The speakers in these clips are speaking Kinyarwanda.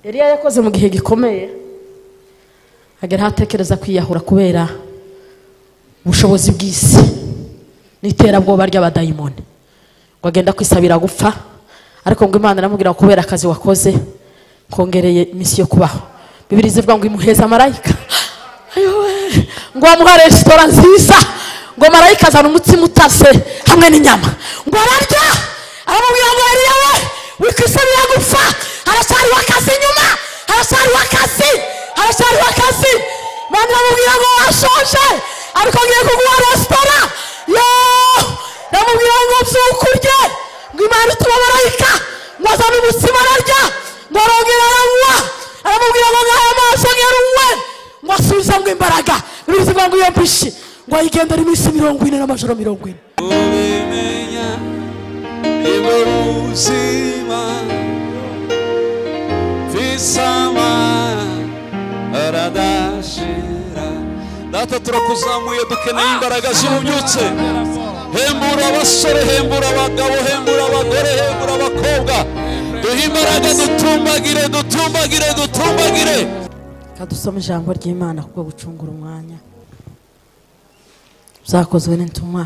Eliya yakoze mu gihe gikomeye agera aho atekereza kwiyahura kubera ubushobozi bw'isi n'iterabwoba ry'abadayimoni ngo agenda kwisabira gupfa ariko ngo imana iramubwira ngo kubera akazi wakoze kongereye iminsi yo kubaho bibiri zivuga ngo imuheza marayika ayowe ngo bamuha resitora nziza ngo marayika azana umutsima utase hamwe n'inyama ngo ararya aramubwira ngo eliya we wikwisabira gupfa haracyariho akazi inyuma haracyariho akazi haracyariho akazi imana iramubwira ngo washonje ariko ngiye kuguha resitora yo iramubwira ngo byuka urye ngo imana ituma marayika ngo azane umutsima ararya ngo arongera aranywa aramubwira ngo ngaho amaso ngeruwe ngo asubiza ngo imbaraga bibiri zivuga ngo iyo mbishi ngo ayigendere iminsi mirongo ine n'amajoro mirongo ine ubimenya nibwo buzima visama aradashira data turakuzamuye dukeneye imbaraga z'ububyutse hembura abasore hembura abagabo hembura abagore hembura abakobwa duhe imbaraga dutumbagire dutumbagire dutumbagire kadusome ijambo ry'imana kubwo gucungura umwanya zakozwe n'intumwa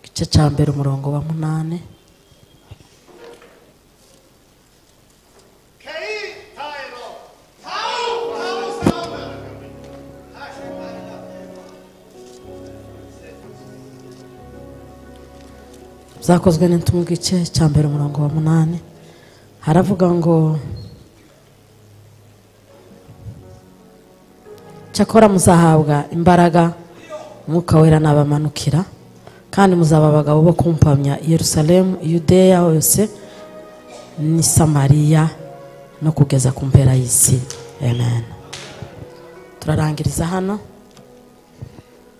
igice cya mbere umurongo wa munani zakozwe n'intumwa igice cya mbere umurongo wa munani haravuga ngo cyakora muzahabwa imbaraga umwuka wera nabamanukira kandi muzaba abagabo bo kumpamya i yerusalemu yudeya hose n'i samariya no kugeza ku mpera y'isi amen turarangiriza hano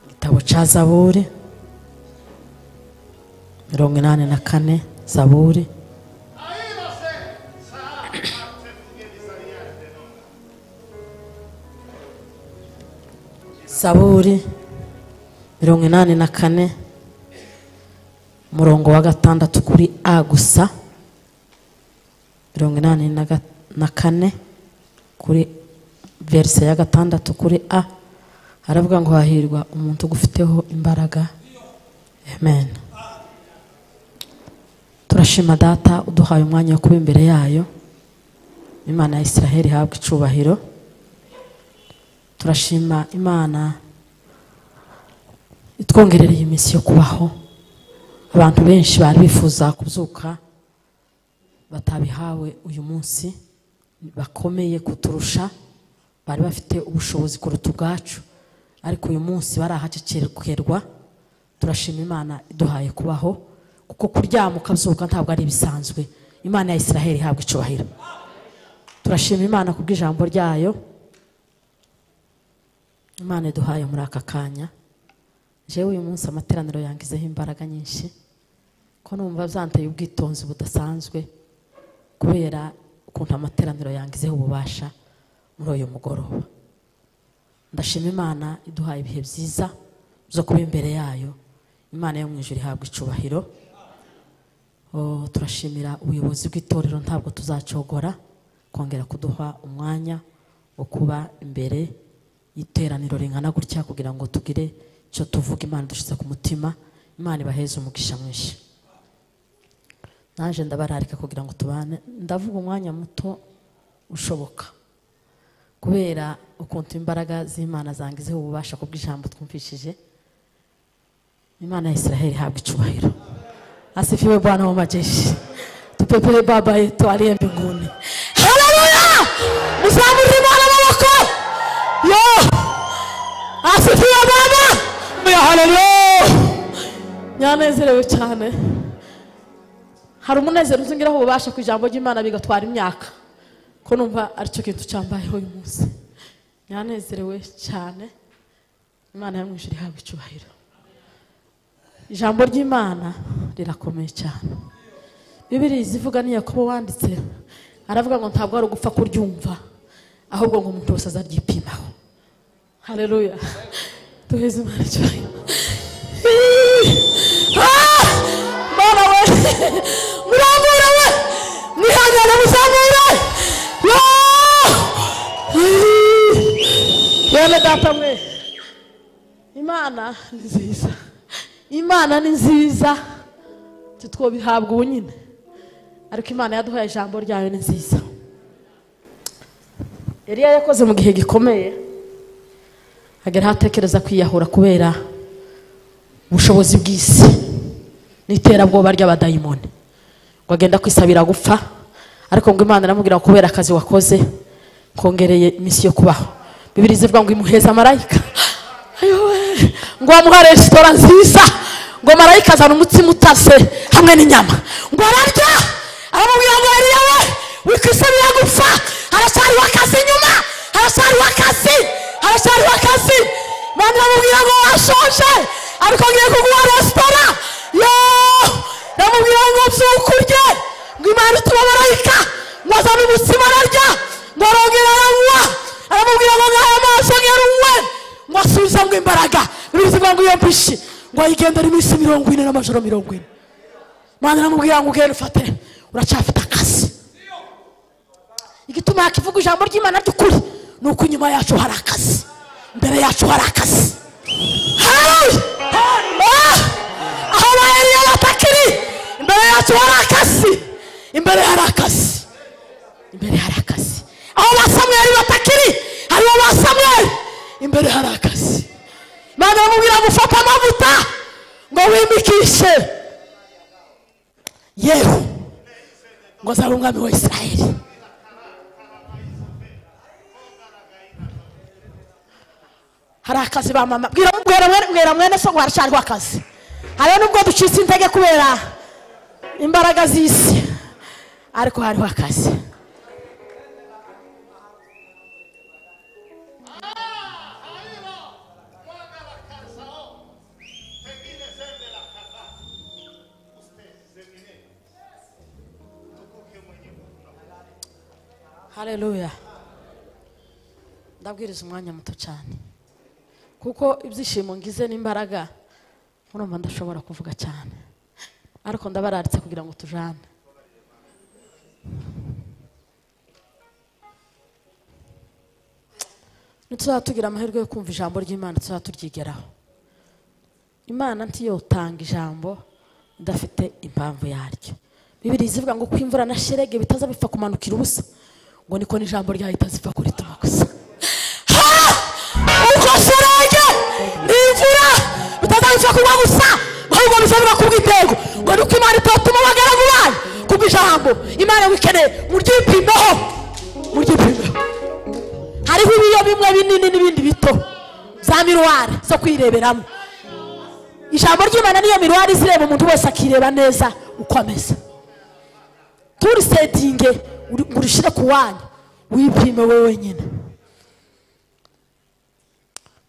igitabo cya zaburi mirongo inani na kane zaburi zaburi mirongo inani na kane umurongo wa gatandatu kuri a gusa mirongo inani na ga- na kane kuri verise ya gatandatu kuri a haravuga ngo hahirwa umuntu ugufiteho imbaraga amen turashima data uduhaye umwanya wo kuba imbere yayo imana ya israheli ihabwa icubahiro turashima imana itwongerereye iminsi yo kubaho abantu benshi bari bifuza kubyuka batabihawe uyu munsi bakomeye kuturusha bari bafite ubushobozi kuruta ubwacu ariko uyu munsi barahakekerwa turashima imana iduhaye kubaho kuko kuryama ukabyuka ntabwo ari ibisanzwe imana ya israheli ihabwa icubahiro turashima imana kubw'ijambo ryayo imana iduhaye muri aka kanya jewe uyu munsi amateraniro yangizeho imbaraga nyinshi ko numva byanteye ubwitonzi budasanzwe kubera ukuntu amateraniro yangizeho ububasha muri uyu mugoroba ndashima imana iduhaye ibihe byiza byo kuba imbere yayo imana yo mu ijuru ihabwa icubahiro Oh, turashimira ubuyobozi bw'itorero ntabwo tuzacogora kongera kuduha umwanya wo kuba imbere y'iteraniro ringana gutya kugira ngo tugire icyo tuvuga imana dushyize ku mutima imana ibaheze umugisha mwinshi naje ndabararika kugira ngo tubane ndavuga umwanya muto ushoboka kubera ukuntu imbaraga z'imana zangizeho ububasha ku bw'ijambo twumvishije imana ya israheli ihabwa icubahiro asifiwe bwana wa majeshi tupepere baba yetu aliye mbinguni haleluya mzamuri mwana maboko yo asifiwe baba ya haleluya nyanezerewe cyane hari umunezero uzingiraho ububasha ku ijambo ry'imana bigatwara imyaka ko numva aricyo kintu cyambayeho uyu munsi nyanezerewe cyane imana yo mu ijuru ihabwa icubahiro ijambo ry'imana rirakomeye cyane bibiri zivuga ni yakobo wanditse aravuga ngo ntabwo ari ugupfa kuryumva ahubwo ngo umuntu wese azaryipimaho hareruya duheze imana icyubahiro Ah! mana we murambura we mwihane data mwe imana ni nziza imana ni nziza titwobihabwa ubu nyine ariko imana yaduhaye ijambo ryayo ni nziza Eliya yakoze mu gihe gikomeye agera atekereza kwiyahura kubera ubushobozi bw'isi n'iterabwoba ry'abadayimoni ngo agenda kwisabira gupfa ariko ngo imana iramubwira ngo kubera akazi wakoze kongereye iminsi yo kubaho bibiri zivuga ngo imuheza marayika ayowe ngo bamuha resitora nziza ngo marayika azana umutsima utase hamwe n'inyama ngo ararya aramubwira ngo ariya we wikwisabira gupfa haracyariho akazi inyuma haracyariho akazi haracyariho akazi abantu bamubwira ngo washonje ariko ngiye kuguha resitora yo bamubwira ngo byuka urye ngo imana ituma marayika ngo azane umutsima ararya ngo arongera aranywa aramubwira ngo ngaho amaso ngeruwe ngo asubize ngo imbaraga bivuga ngo iyo mbishi ngo ayigendere iminsi mirongo ine n'amajoro mirongo ine mwana aramubwira ngo ugende ufate uracyafite akazi igituma yakivuga ijambo ry'imana ry'ukuri ni uko inyuma yacu hari akazi imbere yacu hari akazi Hallelujah! Ah! aho baheriye batakiri imbere yacu hari akazi imbere hari akazi imbere hari akazi aho ba samweri batakiri hariho ba samweri imbere hari akazi imana bamubwira ngo ufate amavuta ngo wimikishe yewe ngo azabe umwami wa isirayeli hari akazi ba mama bwira mwera mwene- mwera mwene so ngo haracyariho akazi hariho nubwo ducitse intege kubera imbaraga z'isi ariko hariho akazi haleluya ndabwiriza umwanya muto cyane kuko ibyishimo ngize n'imbaraga murumva ndashobora kuvuga cyane ariko ndabararitse kugira ngo tujane ntituzaba tugira amahirwe yo kumva ijambo ry'imana tuzaba turyigeraho imana ntiyotanga ijambo idafite impamvu yaryo bibiri zivuga ngo ko imvura na sherege bitaza bipfa kumanukira ubusa ngo niko n'ijambo ryahita zipfa kurituma gusa ubwo sherege ni imvura bitazabipfa kuba gusa ahubwo bizabiba kubw'itego ngo niko imana itatuma abagaragu bayo kubw'ijambo imana wikeneye muryipimeho muryipimeho hariho ibiyo bimwe binini n'ibindi bito za miruwari zo kwireberamo ijambo ry'imana niyo miruwari izireba umuntu wese akireba neza uko ameze turisetinge uri- ngo urishire ku wanyu wipime we wenyine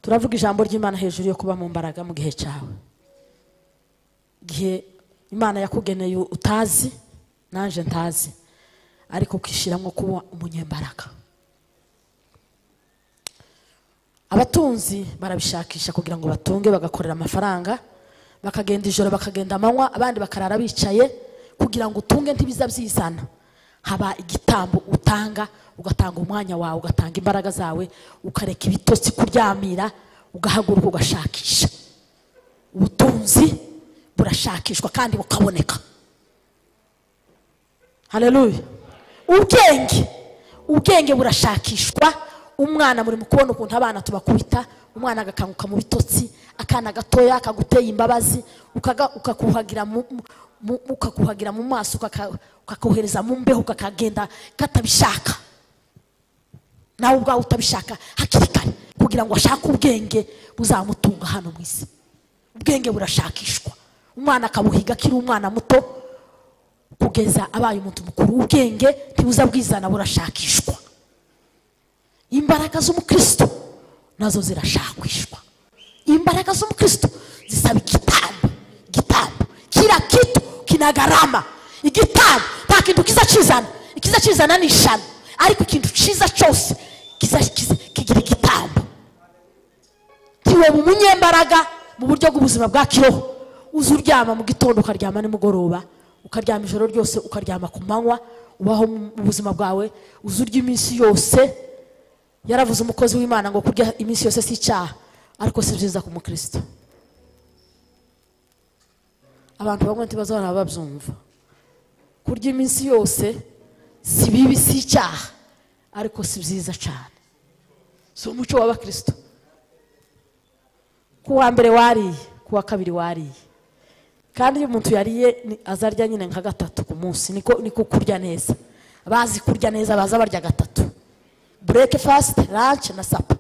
turavuga ijambo ry'imana hejuru yo kuba mu mbaraga mu gihe cyawe igihe imana yakugeneye utazi nanjye ntazi ariko ukishyiramo kuba umunyembaraga abatunzi barabishakisha kugira ngo batunge bagakorera amafaranga bakagenda ijoro bakagenda amanywa abandi bakarara bicaye kugira ngo utunge ntibiza byizana haba igitambo utanga ugatanga umwanya wawe ugatanga imbaraga zawe ukareka ibitotsi kuryamira ugahaguruka ugashakisha ubutunzi burashakishwa kandi bukaboneka haleluya ubwenge ubwenge burashakishwa umwana muri mu kubona ukuntu abana tubakubita umwana agakanguka mu bitotsi akana gatoya akaguteye imbabazi ukaga- ukakuhagira mu- mu- mu- ukakuhagira mu maso ukaka- ukakohereza mu mbeho kakagenda katabishaka nawe ubwawe utabishaka hakiri kare kugira ngo ashake ubwenge buzamutunga hano mu isi ubwenge burashakishwa umwana akabuhiga akiri umwana muto kugeza abaye umuntu mukuru ubwenge ntibuza bwizana burashakishwa imbaraga z'umukristo nazo zirashakishwa imbaraga z'umukristo zisaba igitambo igitambo kila kitu kina gharama igitambo nta kintu kiza kizana ikiza kizana ni ishano ariko ikintu cyiza cyose kiza kiza- kigira igitambo tiwe mu munyembaraga mu buryo bw'ubuzima bwa kiroho uza uryama mu gitondo ukaryama nimugoroba ukaryama ijoro ryose ukaryama ku manywa ubaho mu buzima bwawe uza urya iminsi yose yaravuze umukozi w'imana ngo kurya iminsi yose si icyaha ariko si byiza ku mukristo abantu bamwe ntibazabona babyumva kurya iminsi yose si bibi si icyaha ariko si byiza cyane si umuco w'abakristo ku wa mbere wariye ku wa kabiri wariye kandi iyo umuntu yariye ni- azarya nyine nka gatatu ku munsi niko niko kurya neza abazi kurya neza baza barya gatatu breakfast lunch na sapa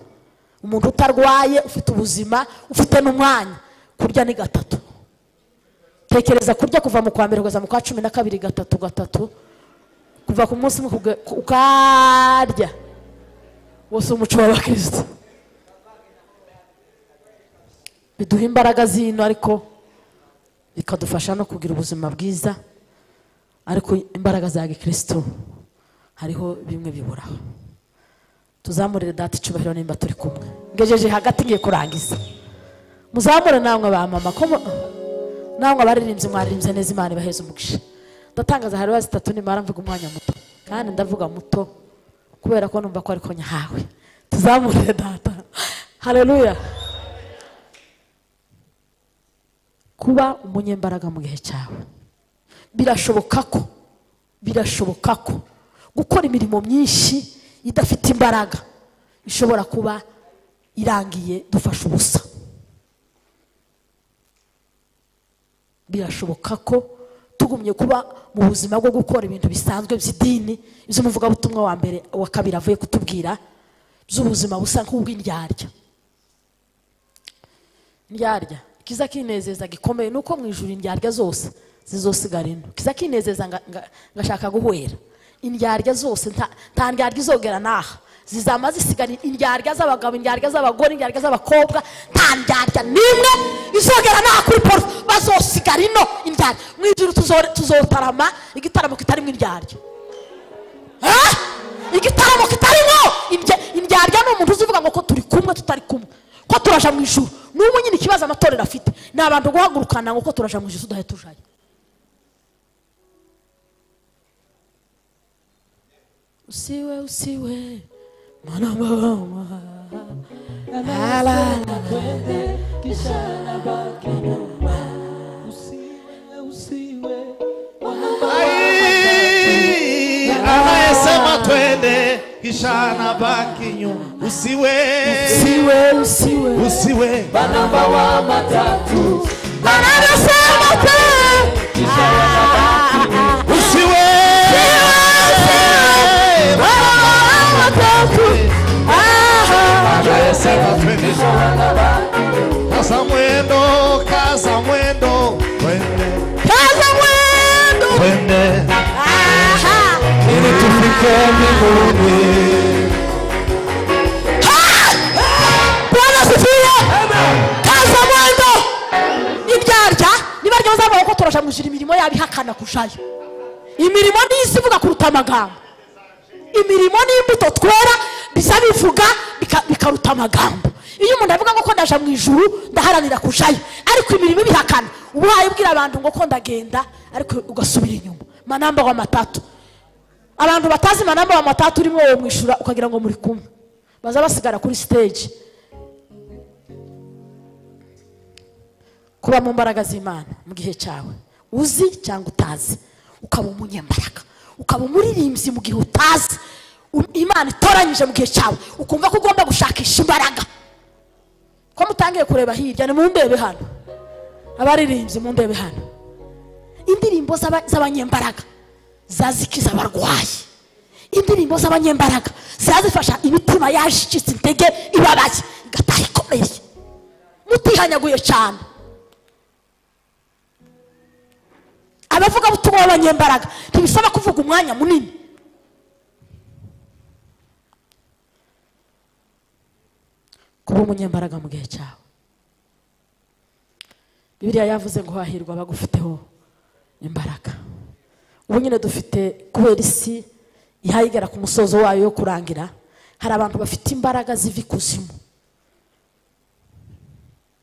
umuntu utarwaye ufite ubuzima ufite n'umwanya kurya ni gatatu tekereza kurya kuva mu kwa mbere kugeza mu kwa cumi na kabiri gatatu gatatu kuva ku munsi umwe kuge- ku- ukarya wose umuco w'abakristo biduha imbaraga zino ariko bikadufasha no kugira ubuzima bwiza ariko imbaraga za gikristo hariho bimwe biburaho tuzamurire data icyubahiro nimba turi kumwe ngejeje hagati ngiye kurangiza muzamure namwe ba mama ko mu- namwe abaririmbyi mwaririmbye neza imana ibaheze umugisha ndatangaza hari bazi itatu nimara mvuga umwanya muto kandi ndavuga muto kubera ko numva ko ariko nyahawe tuzamurire data haleluya kuba umunyembaraga mu gihe cyawe birashoboka ko birashoboka ko gukora imirimo myinshi idafite imbaraga ishobora kuba irangiye dufashe ubusa birashoboka ko tugumye kuba mu buzima bwo gukora ibintu bisanzwe by'idini iby'umuvugabutumwa wa mbere wa kabiri avuye kutubwira by'ubuzima busa nk'ubw'indyarya ndyarya ikiza kinezeza gikomeye ni uko mu ijuru indyarya zose zizosigara ino ikiza kinezeza nga- nga- ngashaka guhwera indyarya zose nta- nta ndyarya izogera n'aha zizama zisigara indyarya z'abagabo indyarya z'abagore indyarya z'abakobwa nta ndyarya n'imwe izogera n'aha kuri paul bazosigara ino indyarya mu ijuru tuzo- tuzotarama igitaramo kitarimo indyarya Eh? igitaramo kitarimo indya- indyarya ni umuntu uzivuga ngo ko turi kumwe tutari kumwe ko turaja mu ijuru n'umwe nyine ikibazo amatorero afite ni abantu guhagurukana ngo ko turaja mu ijuru tudahe tujayo usiwe usiwe mwana mama Ai, anayesema twende kisha anabaki nyuma. Usiwe, usiwe usiwe usiwe barabasema pe usiwe anayesema twende kaza mwendo kaza mwendo twende kaza mwendo twende aha ili tufike mbinguni bwana asifiwe kaza mwendo ibyarya nibarya bazavuga ko turasha mu ijuru imirimo yabo ihakana kurushayo imirimo ni isi ivuga kuruta amagambo imirimo n'imbuto twera biza bivuga bika- bikaruta amagambo iyo umuntu avuga ngo ko ndaja mu ijuru ndaharanira kurushayo ariko imirimo ibihakana uba wayibwira abantu ngo ko ndagenda ariko ugasubira inyuma manamba wa matatu abantu batazi manamba wa matatu urimo wowe mwishyura ukagira ngo muri kumwe baza basigara kuri stage kuba mu mbaraga z'imana mu gihe cyawe uzi cyangwa utazi ukaba umunyembaraga ukaba umuririmbyi mu gihe utazi U- imana itoranyije mu gihe cyawe ukumva ko ugomba gushakisha imbaraga ko mutangiye kureba hirya ni mundebe hano abaririmbyi mundebe hano indirimbo z'aba- z'abanyembaraga zazikiza abarwayi indirimbo z'abanyembaraga zazifasha imitima yacitse intege ibabaye igataha ikomeye mutihanyaguye cyane abavuga butumwa b'abanyembaraga ntibisaba kuvuga umwanya munini kuba umunyembaraga mu gihe cyawe bibiliya yavuze ngo hahirwa abagufiteho imbaraga ubu nyine dufite kubera isi ihayigera ku musozo wayo yo kurangira hari abantu bafite imbaraga ziva ikuzimu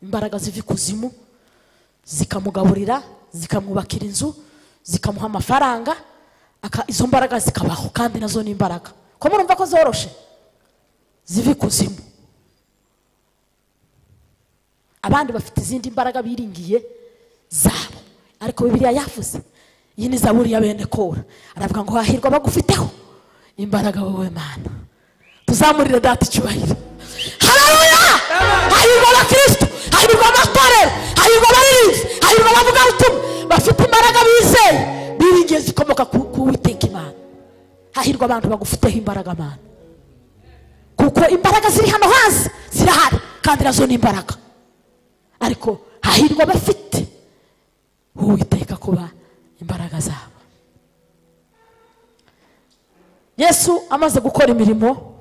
imbaraga ziva ikuzimu zikamugaburira zikamwubakira inzu zikamuha amafaranga aka- izo mbaraga zikabaho kandi nazo ni imbaraga ko murumva ko zoroshe ziva ikuzimu abandi bafite izindi mbaraga biringiye zabo ariko bibiliya yavuze iyi ni zaburi ya bene kora aravuga ngo hahirwa abagufiteho imbaraga wowe mana tuzamurire data icyubahiro hararuya hahirwa abakristo hahirwa amatorero hahirwa abaririmbi hahirwa abavugabutumwa bafite imbaraga bizeye biringiye zikomoka ku- ku witeka imana hahirwa abantu bagufiteho imbaraga mana kuko imbaraga ziri hano hasi zirahari kandi nazo ni imbaraga ariko hahirwa abafite uwiteka kuba imbaraga zabo yesu amaze gukora imirimo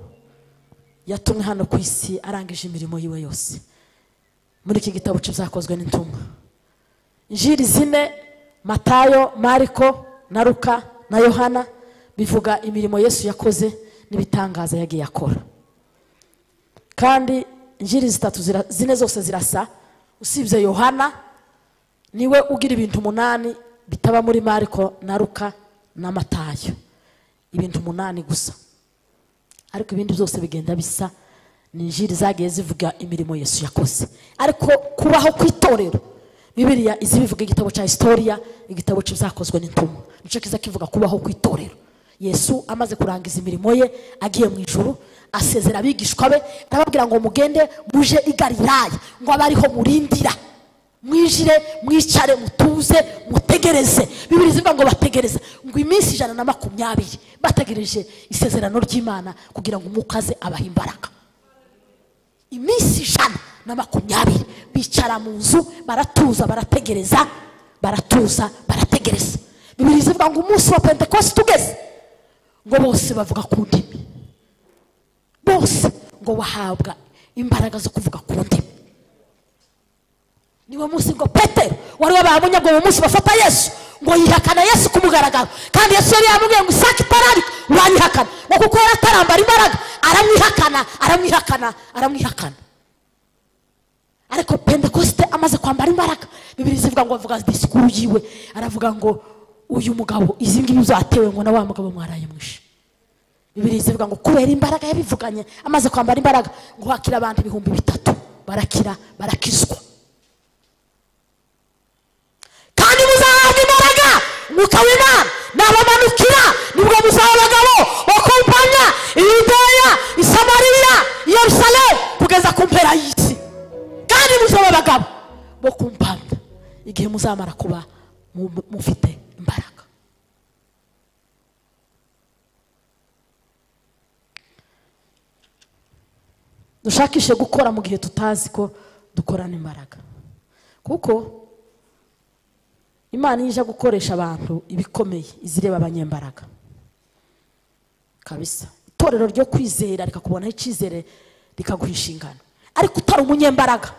yatumwe hano ku isi arangije imirimo yiwe yose muri iki gitabo cy'ibyakozwe n'intumwa injiri zine matayo mariko na ruka na yohana bivuga imirimo yesu yakoze n'ibitangaza yagiye akora kandi injiri zitatu zira- zine zose zirasa usibye yohana niwe ugira ibintu umunani bitaba muri mariko na ruka na matayo ibintu umunani gusa ariko ibindi byose bigenda bisa ni injiri zagiye zivuga imirimo yesu yakoze ariko kubaho kw'itorero bibiliya izi bivuga igitabo cya historiya igitabo cy'ibyakozwe n'intumwa nicyo kiza kivuga kubaho kw'itorero yesu amaze kurangiza imirimo ye agiye mu ijuru asezera abigishwa be arababwira ngo mugende muje i galilaya ngo abe ariho murindira mwijire mwicare mutuze mutegereze bibiri zivuga ngo bategereze ngo iminsi ijana na makumyabiri bategereje isezerano ry'imana kugira ngo umwuka aze abahe imbaraga iminsi ijana na makumyabiri bicara mu nzu baratuza barategereza baratuza barategereza bibiri zivuga ngo umunsi wa pentekosi tugeze ngo bose bavuga ku ndimi bose ngo bahabwa imbaraga zo kuvuga ku ndimi niwo munsi ngo petero wari wabahamye ngo uwo munsi bafata yesu ngo yihakana yesu ku mugaragaro kandi yesu yari yamubwiye ngo isake itararika uranyihakana ngo kuko yari atarambara imbaraga aramwihakana aramwihakana aramwihakana ariko pentekosite amaze kwambara imbaraga bibiri zivuga ngo avuga disikuru yiwe aravuga ngo uyu mugabo izi ngibi zatewe ngo na wa mugabo mwarayamwishe bibiri zivuga ngo kubera imbaraga yabivuganye amaze kwambara imbaraga ngo hakira abantu ibihumbi bitatu barakira barakizwa kandi muzahabwa imbaraga umwuka w'imana nabamanukira nibwo muzaba abagabo bakumpanya iyudeya isamariya yerusalemu kugeza ku mpera y'isi kandi muzaba abagabo bo kumpamya igihe muzamara kuba mu- mufite imbaraga dushakishe gukora mu gihe tutazi ko dukorana imbaraga kuko imana iyo ije gukoresha abantu ibikomeye izireba abanyembaraga kabisa itorero ryo kwizera rikakubonaho icyizere rikaguha inshingano ariko utari umunyembaraga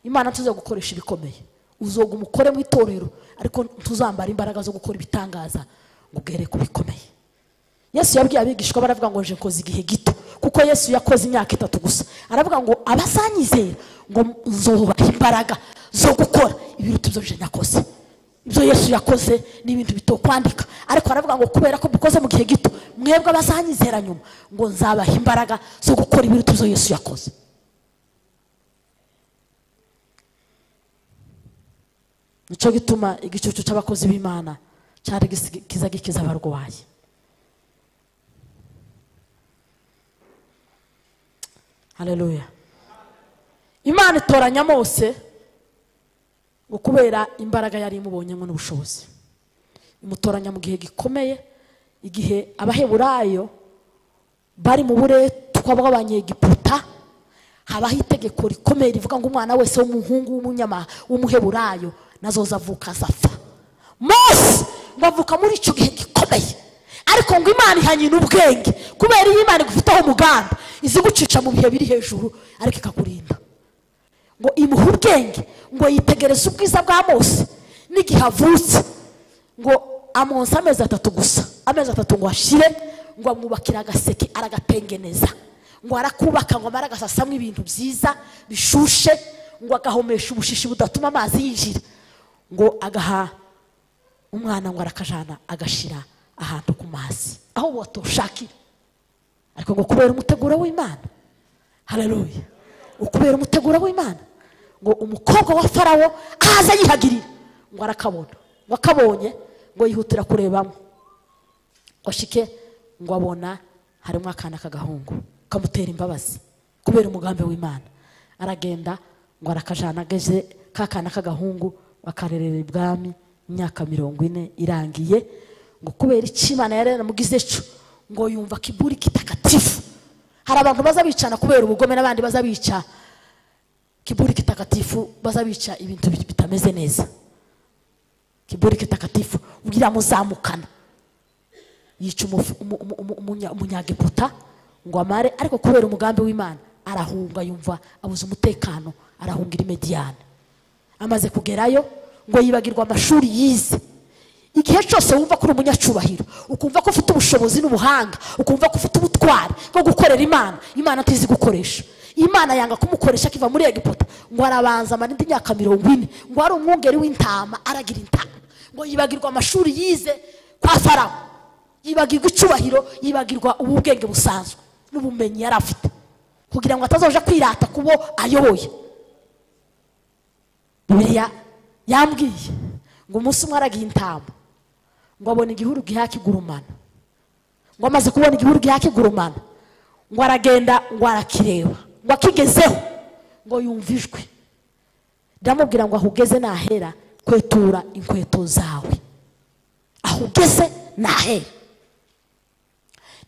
imana tuze gukoresha ibikomeye uzoga umukore mu itorero ariko ntuzambara imbaraga zo gukora ibitangaza ngo ugere ku bikomeye yesu yabwiye abigishwa be aravuga ngo nje nkoze igihe gito kuko yesu yakoze imyaka itatu gusa aravuga ngo abazanyizera ngo nzobaha imbaraga zo gukora ibiruta ibyo nje nakoze ibyo yesu yakoze ni ibintu bito kwandika ariko aravuga ngo kubera ko mukoze mu gihe gito mwebwe abazanyizera nyuma ngo nzabaha imbaraga zo gukora ibiruta ibyo yesu yakoze nicyo gituma igicucu cy'abakozi b'imana cyari gisi- kiza gikiza abarwayi haleluya imana itoranya mose ngo kubera imbaraga yari imubonyemo n'ubushobozi imutoranya mu gihe gikomeye igihe abaheburayo bari mu buretwa bw'abanyegiputa habaho itegeko rikomeye rivuga ngo umwana wese w'umuhungu w'umunyama w'umuheburayo nazoza avuka azapfa mose ngo avuka muri icyo gihe gikomeye ariko ngo imana ihanyina ubwenge kubera iyo imana igufiteho umugambi izigucisha mu bihe biri hejuru ariko ikakurinda ngo imuhe ubwenge ngo yitegereze ubwiza bwa mose n'igihe avutse ngo amonsa amezi atatu gusa amezi atatu ngo ashire ngo amwubakire agaseke aragatengeneza ngo arakubaka ngo amare agasasamo ibintu byiza bishushe ngo agahomesha ubushishi budatuma amazi yinjira ngo agaha umwana ngo arakajana agashira ahantu ku mazi aho watoshakira ariko ngo kubera umuteguro w'imana hararuye ukubera umuteguro w'imana ngo umukobwa wa farawo ahaze yihagirira ngo arakabona ngo akabonye ngo yihutira kurebamo ngo ashike ngo abona harimo akana k'agahungu kamutera imbabazi kubera umugambi w'imana aragenda ngo arakajana ageze ka kana k'agahungu bakarerera ibwami imyaka mirongo ine irangiye ngo kubera icyo imana yari yaramugizeco ngo yumva kiburi kitakatifu hari abantu baza bicana kubera ubugome n'abandi baza bica kiburi kitakatifu baza bica ibintu bit- bitameze neza kiburi kitakatifu ubwira muzamukana yica umufu- umu- umu- umu- umunya- umunyagiputa ngo amare ariko kubera umugambi w'imana arahunga yumva abuze umutekano arahungira i mediyani amaze kugerayo ngo yibagirwa amashuri yize igihe cyose wumva ko uri umunyacubahiro ukumva ko ufite ubushobozi n'ubuhanga ukumva ko ufite ubutwari bwo gukorera imana imana atizi gukoresha imana yanga kumukoresha akiva muri egiputa ngo arabanza amara indi myaka mirongo ine ngo ari umwungeri w'intama aragira intama ngo yibagirwa amashuri yize kwa farawo yibagirwa icyubahiro yibagirwa ububwenge busanzwe n'ubumenyi yari afite kugira ngo atazoja kwirata ku bo ayoboye bibiliya yambwiye ngo umunsi umwe aragiye intama ngo abona igihuru gihakigurumana ngo amaze kubona igihuru gihakigurumana ngo aragenda ngo arakireba ngo akigezeho ngo yumve ijwi ndamubwira ngo aho ugeze nahera kwetura inkweto zawe aho ugeze nahera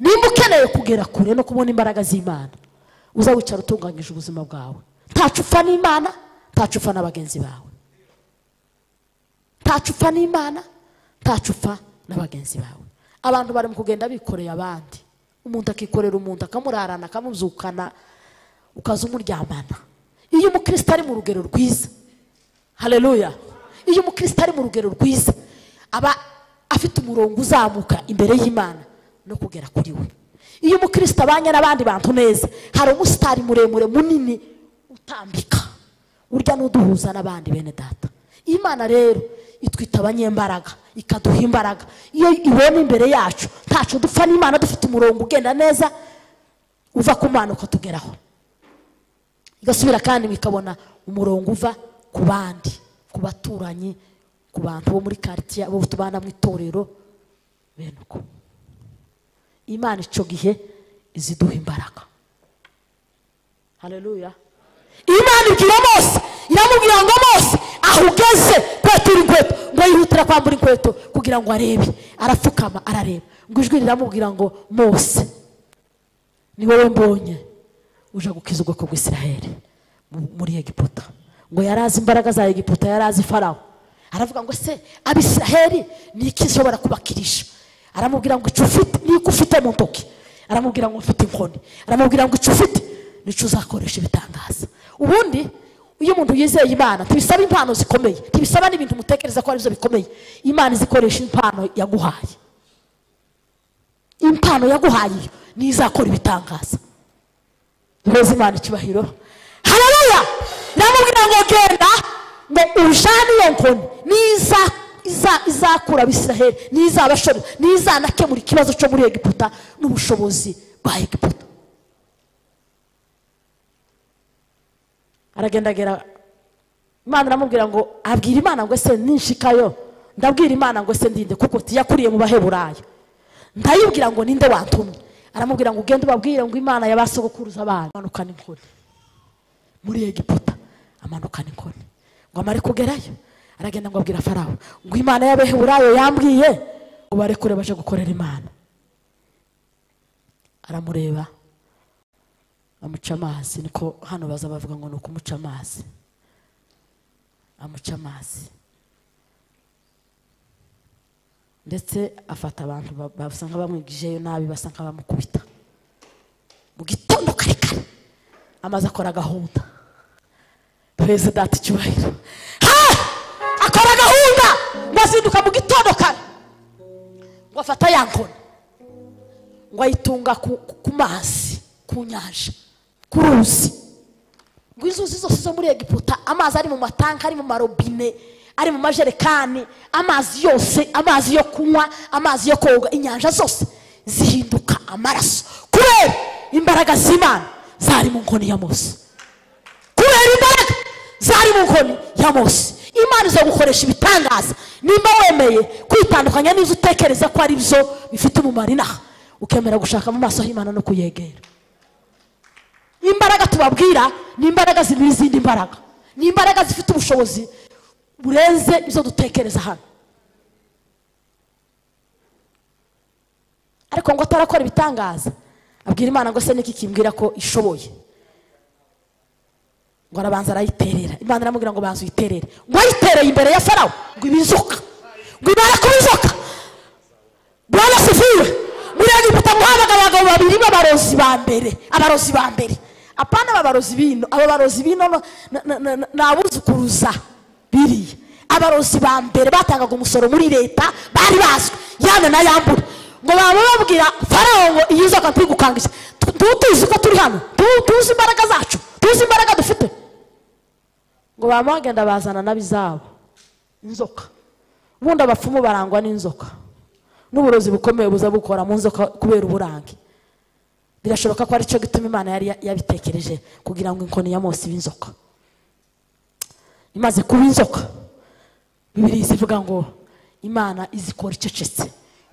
nimba ukeneye kugera kure no kubona imbaraga z'imana uza wicara utunganyije ubuzima bwawe ntacupfa n'imana ntacupfa na bagenzi bawe ntacupfa n'imana ntacupfa na bagenzi bawe abantu bari mu kugenda bikoreye abandi umuntu akikorera umuntu akamurarana akamubyukana ukaza umuryamana iyo umukristo ari mu rugero rwiza hareruya iyo umukristo ari mu rugero rwiza aba afite umurongo uzamuka imbere y'imana no kugera kuri we iyo umukristo abanye n'abandi bantu neza hari umusitari muremure munini utambika urya n'uduhuza n'abandi bene data imana rero itwita abanyembaraga ikaduha imbaraga iyo ibonye imbere yacu ntacu dupfa n'imana dufite umurongo ugenda neza uva ku mana ukatugeraho igasubira kandi bikabona umurongo uva ku bandi ku baturanyi ku bantu bo muri karitsiye abo tubana mu itorero bene uko imana icyo gihe iziduha imbaraga hareruya imana ibwira mose iramubwira ngo mose aho ugeze kwetura inkweto ngo yihutira kwambura inkweto kugira ngo arebe arapfukama arareba ngo ijwi riramubwira ngo mose ni wowe mbonye uje gukiza ubwoko bw'isiraheli mu- muri egiputa ngo yari azi imbaraga za egiputa yari azi farawo aravuga ngo se abisiraheli ni iki nshobora kubakirisha aramubwira ngo icyo ufite niko ufite mu ntoki aramubwira ngo mfite inkoni aramubwira ngo icyo ufite nicyo uzakoresha ibitangaza ubundi iyo umuntu yizeye imana ntibisaba impano zikomeye ntibisaba n'ibintu umutekereza ko aribyo bikomeye imana izikoresha impano yaguhaye impano yaguhaye iyo niyo izakora ibitangaza duheze imana icyubahiro hararuya iramubwira ngo genda ngo ujane iyo nkoni niza iza- izakura abisiraheli n'izabashore n'izanakemura ikibazo cyo muri egiputa n'ubushobozi bwa egiputa aragenda agera imana iramubwira ngo abwira imana ngo ese ninshikayo ndabwira imana ngo ese ndinde kuko tiyakuriye mu baheburayo ndayibwira ngo ninde wantumye aramubwira ngo ugende ubabwire ngo imana yabasogokuruza banyu amanukana inkoni muri egiputa amanukana inkoni ngo amare kugerayo aragenda ngo abwira farawo ngo imana y'abaheburayo yambwiye ngo barekure baje gukorera imana aramureba amuca amazi niko hano baza bavuga ngo ni ukumuca amazi amuca amazi ndetse afata abantu ba- basa nk'abamwigijeyo nabi basa nk'abamukubita mu gitondo kare kare amaze akora gahunda perezida ati icyubahiro ha akora gahunda ngo azinduka mu gitondo kare ngo afata ya nkoni ngo ayitunga ku, ku- ku mazi ku nyanja ku ruzi ngo inzuzi zose zo muri egiputa amazi ari mu matanka ari mu marobine ari mu majerekani amazi yose amazi yo kunywa amazi yo koga inyanja zose zihinduka amaraso kubera imbaraga z'imana zari mu nkoni ya mose kubera imbaraga zari mu nkoni ya mose imana iza gukoresha ibitangaza nimba wemeye kwitandukanya n'izo utekereza ko ari byo bifite umumaro inaha ukemera gushaka mu maso h'imana no kuyegera imbaraga tubabwira ni imbaraga zibiri izindi mbaraga ni imbaraga zifite ubushobozi burenze izo dutekereza hano ariko ngo atarakora ibitangaza abwira imana ngo se niki kimbwira ko ishoboye ngo arabanza arayiterera imana iramubwira ngo banza uyiterere ngo ayitereye imbere ya farawo ngo ibe inzoka ngo ibare kuba inzoka bwana sifiwe muri egiputa muhabaga abagabo babiri b'abarozi ba mbere abarozi ba mbere apana aba barozi bino aba barozi bino no- na- na- na- na- ni abuzukuruza biriya abarozi ba mbere batangaga umusoro muri leta bari bazwi yana na yambura ngo baba babwira farawo ngo iyi nzoka ntigukangishe Tu- tu- tuzi ko turi hano Tu- tuzi imbaraga zacu tuzi imbaraga dufite ngo baba bagenda bazana n'abizabo inzoka ubundi abapfumu barangwa n'inzoka n'uburozi bukomeye buza bukora mu nzoka kubera uburange birashoboka ko aricyo gituma imana yari ya- yabitekereje kugira ngo inkoni ya mose ibe inzoka imaze kuba inzoka bibiri zivuga ngo imana izikora icecetse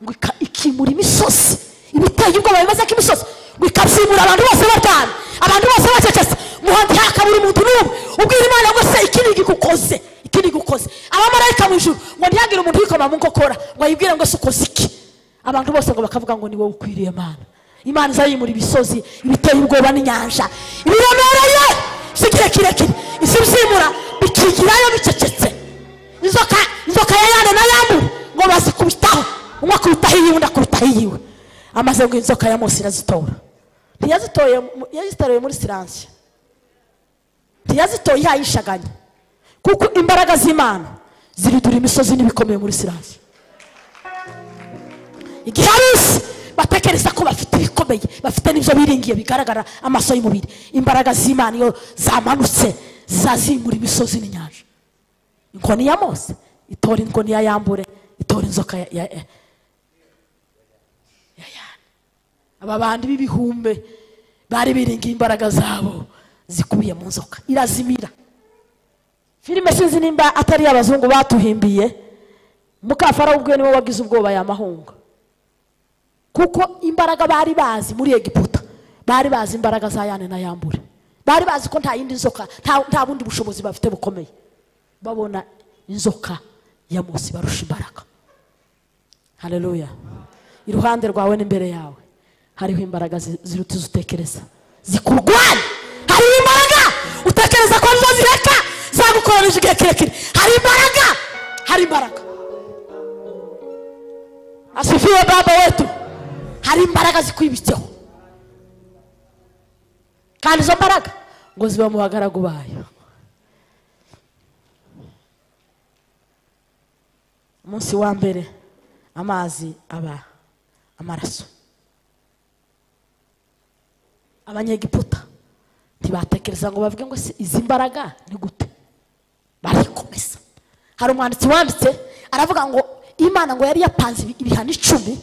ngo ika- ikimura imisozi ibiteye ubwoba bimeze nk'imisozi ngo ikabyimura abantu bose baryamye abantu bose bacecetse muhandi hakabura umuntu n'umwe ubwira imana ngo se iki ni igikukoze iki ni igikukoze abamarayika mu ijuru ngo ntihagire umuntu yikoma mu nkokora ngo ayibwire ngo se ukoze iki abantu bose ngo bakavuga ngo ni wowe ukwiriye mana imana izayimura imisozi ibiteye ubwoba n'inyanja ibiremereye si igihe kirekire izibyimura bikigirayo bicecetse inzoka inzoka ya yana na yamu ngo bazikubitaho umwe akubitaho iyiwe undi akubitaho iyiwe amaze ngo inzoka ya mose irazitora ntiyazitoye mu- yazitoye muri siranse ntiyazitoye ihayishaganye kuko imbaraga z'imana ziridura imisozi n'ibikomeye muri siranse igihe abisi batekereza ko bafite ibikomeye bafite n'ibyo biringiye bigaragara amaso y'umubiri imbaraga z'imana iyo zamanutse zazimura imisozi n'inyanja inkoni ya mose itora inkoni ya yambure itora inzoka ya ya- ya- ya yani aba bandi b'ibihumbe bari biringiye imbaraga zabo zikubiye mu nzoka irazimira filime sinzi nimba atari abazungu batuhimbiye mukafara ubwe niwe wagize ubwoba yamahunga kuko imbaraga bari bazi muri egiputa bari bazi imbaraga za yane na yambure bari bazi ko nta yindi nzoka nta- nta bundi bushobozi bafite bukomeye babona inzoka ya mose barusha imbaraga haleluya iruhande rwawe n'imbere yawe hariho imbaraga zi- ziruta izo utekereza zikurwanya hariho imbaraga utekereza ko nizo zireka zagukorera igihe kirekire hari imbaraga hari imbaraga asifiwe baba wetu hari imbaraga zikwibitseho kandi izo mbaraga ngo ziba mu bagaragu bayo umunsi wa mbere amazi aba amaraso abanyegiputa ntibatekereza ngo bavuge ngo se izi mbaraga ni gute barikomeza hari umwanditsi wanditse aravuga ngo imana ngo yari yapanze ibi- ibihano icumi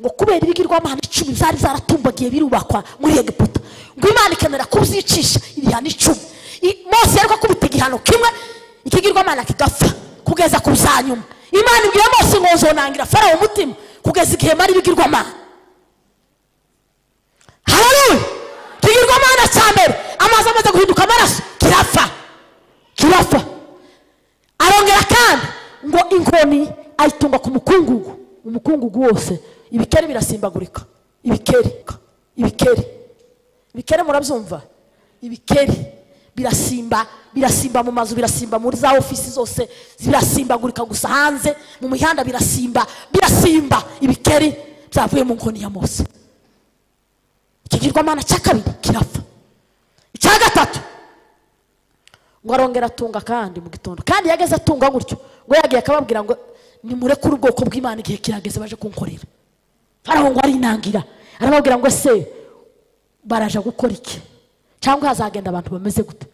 ngo kubera ibigirwamahano icumi zari zaratumbagiye birubakwa muri egiputa ngo imana ikenera kuzicisha ibihano icumi I- mose yari gukubita igihano kimwe ikigirwamahano kigapfa kugeza ku zanyuma imana ibwiye mose ngo zonangira farawo umutima kugeza igihe mara ibigirwamahano haleluya ikigirwamahano cya mbere amazi amaze guhinduka amaraso kirapfa kirapfa arongera kandi ngo inkoni ayitunga ku mukungugu umukungugu wose ibikeri birasimbagurika ibikeri ibikeri ibikeri murabyumva ibikeri birasimba birasimba mu mazu birasimba muri za ofisi zose birasimbagurika gusa hanze mu mihanda birasimba birasimba ibikeri byavuye mu nkoni ya mose ikigirwamana cya kabiri kirapfa icya gatatu ngo arongera atunga kandi mu gitondo kandi yageze atunga gutyo ngo yagiye akababwira ngo nimurekure ubwoko bw'imana igihe kirageze baje kunkorera farawo ngo arinangira arababwira ngo ese baraja gukora iki cyangwa hazagenda abantu bameze gute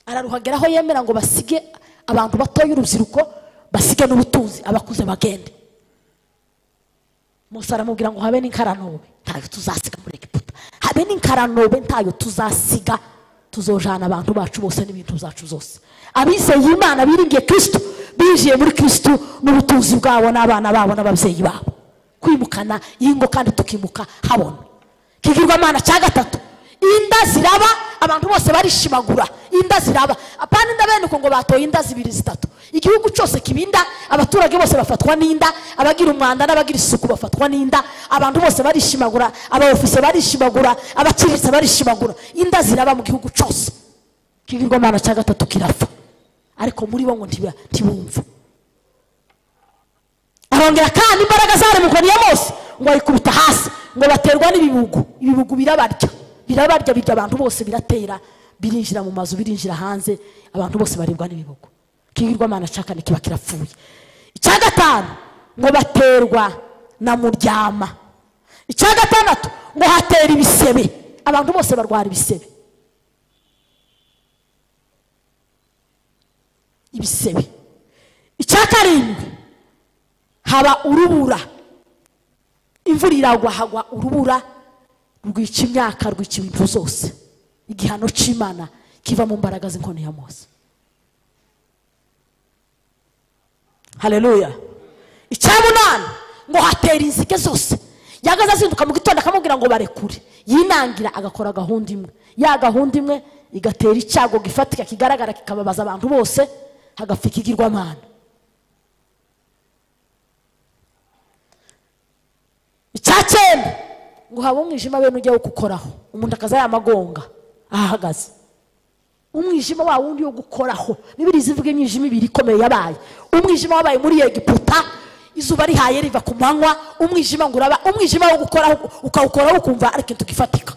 araruhagera aho yemera ngo basige abantu batoya urubyiruko basige n'ubutunzi abakuze bagende musa aramubwira ngo habe n'inkaranobe ntayo tuzasiga muri egiputa habe n'inkaranobe ntayo tuzasiga tuzojana abantu bacu bose n'ibintu zacu zose abizeye imana biringiye kirisitu binjiye muri kirisitu n'ubutunzi bwabo n'abana babo n'ababyeyi babo kwimukana ingo kandi tukimuka habona kigirwamana cya gatatu inda ziraba abantu bose barishimagura inda ziraba apana inda bene uko ngo batoye inda zibiri zitatu igihugu cyose kiba inda abaturage bose bafatwa n'inda abagira umwanda n'abagira isuku bafatwa n'inda abantu bose barishimagura abaofise barishimagura abaciriritse barishimagura inda ziraba mu gihugu cyose ikigirwamana cya gatatu kirapfa ariko muri bo ngo ntiba- ntibumva arongera kandi imbaraga zaremukaniye bose ngo ayikubita hasi ngo baterwa n'ibibugu ibibugu birabarya birabarya birya abantu bose biratera birinjira mu mazu birinjira hanze abantu bose baribwa n'ibibugu kigirwamana cya kane kiba kirapfuye icya gatanu ngo baterwa na muryama icya gatandatu ngo hatera ibisebe abantu bose barwara ibisebe ibisebe icya karindwi haba urubura imvura iragwa hagwa urubura rwica imyaka rwica ibintu zose igihano cy'imana kiva mu mbaraga z'inkoni ya mose haleluya icyamunani ngo hatera inzige zose yagaze azinduka mu gitondo akamubwira ngo barekure yinangira agakora gahunda imwe ya gahunda imwe igatera icyago gifatika kigaragara kikababaza abantu bose hagapfa ikigirwamana icya cyenda ngo habe umwijima bene ujya gukoraho umuntu akaza yamagonga ahahagaze umwijima wa wundi wo gukoraho bibiri zivuga imyijima ibiri ikomeye yabaye umwijima wabaye muri egiputa izuba rihaye riva ku manywa umwijima ngo uraba umwijima wo gukoraho ukawukoraho ukumva ari ikintu gifatika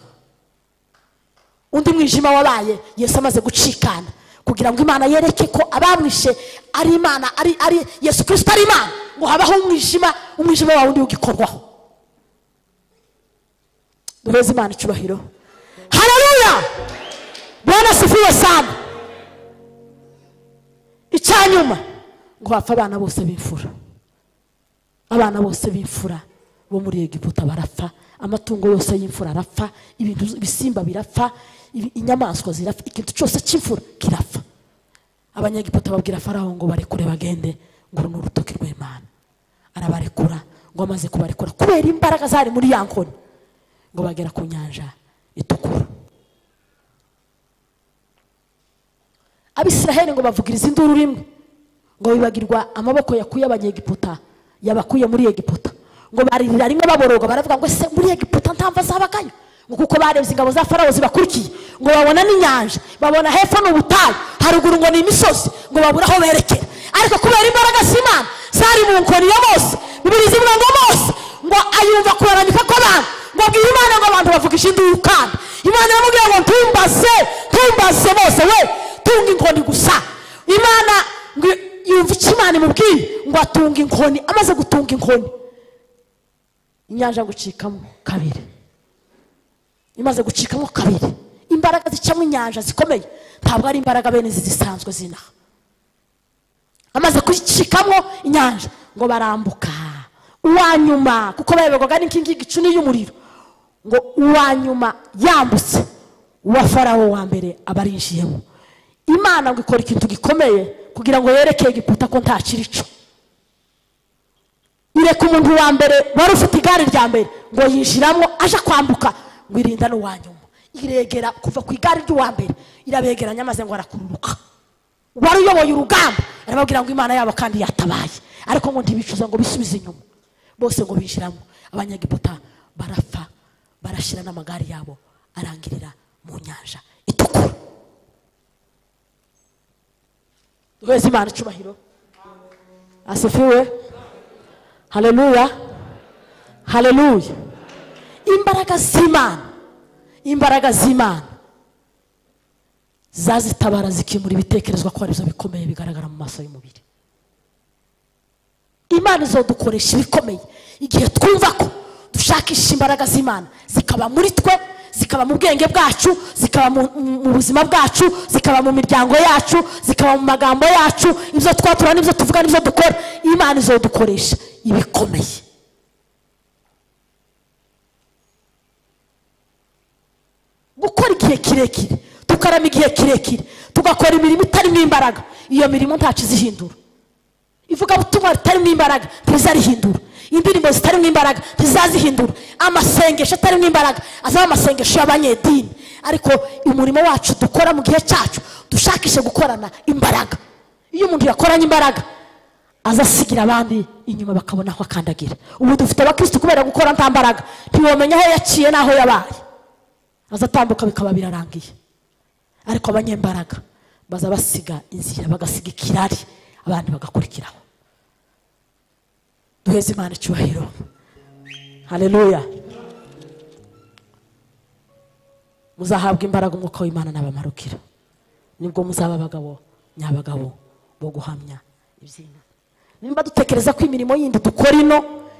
undi mwijima wabaye yesu amaze gucikana kugira ngo imana yereke ko abamwishe ari imana ari ari yesu kirisito ari imana ngo habaho umwijima umwijima wa wundi ugikorwaho duheze imana icyubahiro hararuya bwana asifiwe sana icyanyuma ngo hapfe abana bose b'imfura abana bose b'imfura bo muri egiputa barapfa amatungo yose y'imfura arapfa ibintu ibisimba birapfa ibi- inyamaswa zirapfa ikintu cyose cy'imfura kirapfa abanyegiputa babwira faraho ngo barekure bagende ngo uru ni urutoki rw'imana arabarekura ngo amaze kubarekura kubera imbaraga zari muri ya nkoni ngo bagera ku nyanja itukura abisiraheli ngo bavugiriza induru rimwe ngo bibagirwa amaboko yakuye abanyegiputa yabakuye muri egiputa ngo baririra rimwe baboroga baravuga ngo ese muri egiputa nta mva zabagayo ngo kuko barebye ingabo za farawo zibakurikiye ngo babona n'inyanja babona hepfo ni ubutayu haruguru ngo ni imisozi ngo babure aho berekera ariko kubera imbaraga z'imana zari mu nkoni ya mose bibiri zivuga ngo mose ngo ayumva kuraranyuka kw'abantu ngo bwira imana ngo abantu bavugije induru kandi imana iramubwira ngo ntumbaze ntumbaze bose we tunga inkoni gusa imana ngo yumva icyo imana imubwiye ngo atunge inkoni amaze gutunga inkoni inyanja gucikamo kabiri imaze gucikamo kabiri imbaraga zicamo inyanja zikomeye ntabwo ari imbaraga bene izi zisanzwe zinaha amaze kucikamo inyanja ngo barambuka uwa nyuma kuko bayoborwaga n'inkingi gicuni y'umuriro ngo uwa nyuma yambutse uwa farawo wa mbere abarinjiyemo imana ngo ikora ikintu gikomeye kugira ngo yerekeye egiputa ko nta kirico ireka umuntu wa mbere wari ufite igare rya mbere ngo yinjiramo aje kwambuka ngo irinda n'uwa nyuma iregera kuva ku igare ry'uwa mbere irabegeranya amaze ngo arakururuka wari uyoboye urugamba arababwira ngo imana yabo kandi yatabaye ariko ngo ntibicuza ngo bisubize inyuma bose ngo binjiramo abanyagiputa barapfa barashyira n'amagare yabo arangirira mu nyanja itukura duheze imana icyubahiro asifiwe haleluya haleluya imbaraga z'imana imbaraga z'imana zazitabara zikimura ibitekerezwa ko aribyo bikomeye bigaragara mu maso y'umubiri imana izodukoresha ibikomeye igihe twumva ko dushakisha imbaraga z'imana zikaba muri twe zikaba mu bwenge bwacu zikaba mu, mu- mu buzima bwacu zikaba mu miryango yacu zikaba mu magambo yacu ibyo twatura n'ibyo tuvuga n'ibyo dukora imana izodukoresha ibikomeye gukora igihe kirekire tukarama igihe kirekire tugakora imirimo itarimo imbaraga iyo mirimo ntacyo izihindura ivugabutumwa ritarimo imbaraga ntizarihindura indirimbo zitarimo imbaraga ntizazihindura amasengesho atarimo imbaraga azaba amasengesho y'abanyedini ariko umurimo wacu dukora mu gihe cyacu dushakishe gukorana imbaraga iyo umuntu yakoranye imbaraga azasigira abandi inyuma bakabona aho akandagira ubu dufite abakirisitu kubera gukora nta mbaraga ntiwamenya aho yaciye n'aho yabaye azatambuka bikaba birarangiye ariko abanyembaraga baza basiga inzira bagasiga ikirari abandi bagakurikiraho duheze imana icyubahiro hareruya muzahabwa imbaraga umwuka w'imana n'abamarukira nibwo muzaba abagabo nyabagabo bo guhamya iby'inka nimba dutekereza ko imirimo yindi dukora ino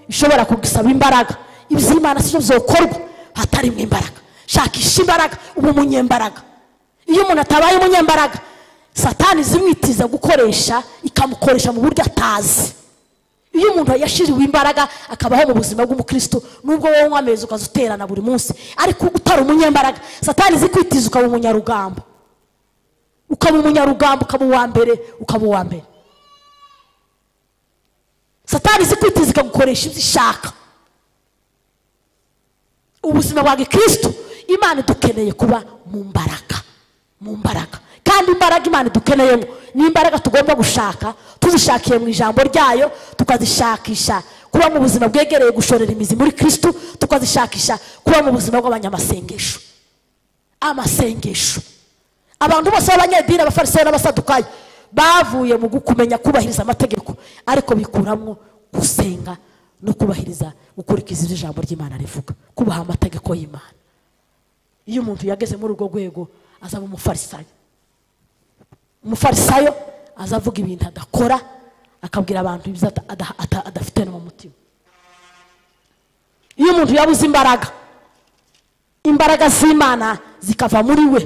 ishobora kugisaba imbaraga iby'imana si byo byokorwa hatarimo imbaraga shakisha imbaraga uba umunyembaraga iyo umuntu atabaye umunyembaraga satani zimwitiza gukoresha ikamukoresha mu buryo atazi iyo umuntu yashiriwe imbaraga akabaho mu buzima bw'umukristo nubwo wowe unywa amezi ukaza uterana buri munsi ariko utari umunyembaraga satani zikwitiza ukaba umunyarugambo ukaba umunyarugambo ukaba uwa mbere ukaba uwa mbere satani zikwitiza ikagukoresha ibyo ishaka ubuzima bwa gikristo imana idukeneye kuba mu mbaraga mu mbaraga kandi imbaraga imana idukeneyemo ni imbaraga tugomba gushaka tuzishakiye mu ijambo ryayo tukazishakisha kuba mu buzima bwegereye gushorera imizi muri kristo tukazishakisha kuba mu buzima bw'abanyamasengesho amasengesho abantu bose b'abanyedini abafarisayo n'abasadukayo bavuye mu kumenya kubahiriza amategeko ariko bikuramo gusenga no kubahiriza gukurikiza ibyo ijambo ry'imana rivuga kubaha amategeko y'imana iyo umuntu yageze muri urwo rwego azaba umufarisayo umufarisayo aza avuga ibintu adakora akabwira abantu ibyo ata- ada- ata- adafite no mu mutima iyo umuntu yabuze imbaraga imbaraga z'imana zikava muri we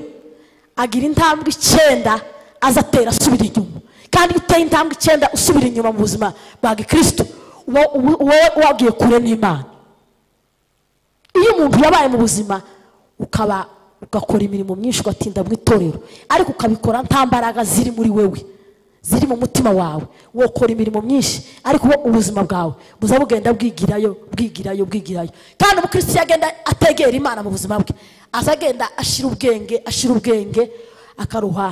agira intambwe icyenda azatera asubira inyuma kandi iyo uteye intambwe icyenda usubira inyuma mu buzima bwa gikristo uba uba- wowe wagiye kure n'imana iyo umuntu yabaye mu buzima ukaba ugakora imirimo myinshi ugatinda mu itorero ariko ukabikora nta mbaraga ziri muri wewe ziri mu mutima wawe wokora imirimo myinshi ariko wo ubuzima bwawe buza bugenda bwigirayo bwigirayo bwigirayo kandi umukristo yagenda ategera imana mu buzima bwe aza agenda ashira ubwenge ashira ubwenge akaruha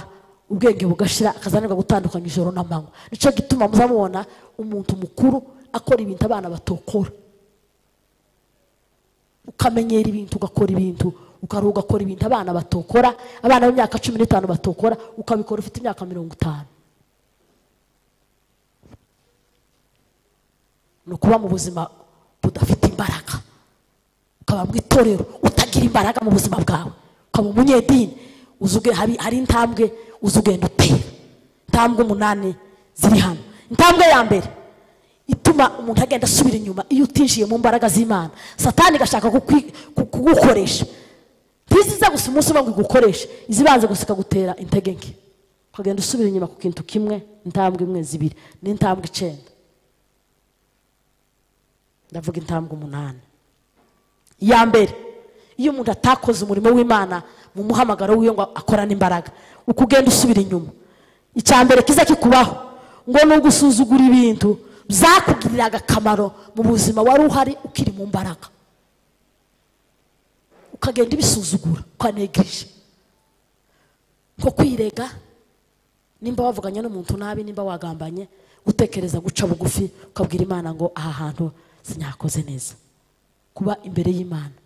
ubwenge bugashira akazanirwa gutandukanya ijoro n'amanywa nicyo gituma muzamubona umuntu mukuru akora ibintu abana batokora ukamenyera ibintu ugakora ibintu ukaruha ugakora ibintu abana batokora abana b'imyaka cumi n'itanu batokora ukabikora ufite imyaka mirongo itanu ni ukuba mu buzima budafite imbaraga ukaba mu itorero utagira imbaraga mu buzima bwawe ukaba umunyedini uzi uge- hari hari intambwe uzi ugenda utera intambwe umunani ziri hano intambwe ya mbere ituma umuntu agenda asubira inyuma iyo utinjiye mu mbaraga z'imana satani igashaka kukwi- ku- kugukoresha ntiziza gusa umunsi umwe ngo igukoreshe izibanza gusa ikagutera intege nke ukagenda usubira inyuma ku kintu kimwe intambwe imwe zibiri n'intambwe icyenda ndavuga intambwe umunani iya mbere iyo umuntu atakoze umurimo w'imana mu muhamagaro w'iyo ngo akorane imbaraga uko ugenda usubira inyuma icya mbere kiza kikubaho ngo ni ugusuzugura ibintu byakugiriraga akamaro mu buzima wari uhari ukiri mu mbaraga ukagenda ibisuzugura ukanegirije nko kwirega nimba wavuganye n'umuntu nabi nimba wagambanye gutekereza guca bugufi ukabwira imana ngo aha hantu sinyakoze neza kuba imbere y'imana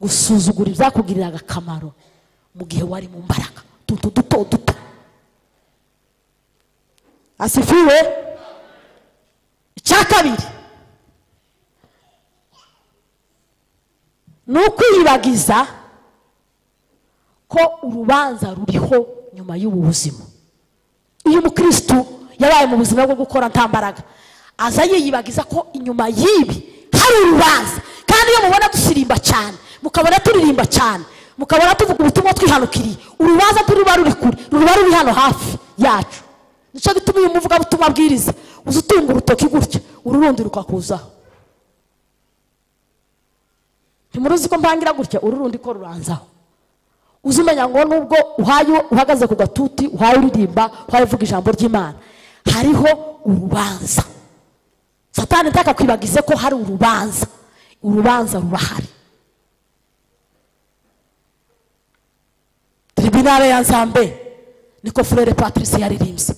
gusuzugura ibyakugiriraga akamaro mu gihe wari mu mbaraga utuntu duto duto asifiwe icya kabiri ni ukwiyibagiza ko urubanza ruriho nyuma y'ubu buzima iyo umukirisitu yabaye mu buzima bwo gukora nta mbaraga aza yiyibagiza ko inyuma y'ibi hari urubanza kandi iyo mubona dusirimba cyane mukabona turirimba cyane mukabona tuvuga ubutumwa twihanukiriye urubanza ntiruba ruri kure ruba ruri hano hafi yacu nicyo gituma uyu muvugabutumwa abwiriza uza utunga urutoki gutya ururundi rukakuzaho ntimuruzi ko mpangira gutya ururundi ko ruranzaho uzumenya ngo nubwo uhaye uhagaze ku gatuti uhaye uririmba uhaye uvuga ijambo ry'imana hariho urubanza satani ntakakwibagize ko hari urubanza urubanza rurahari tribunale ya nzambe niko furere patrice yaririmbye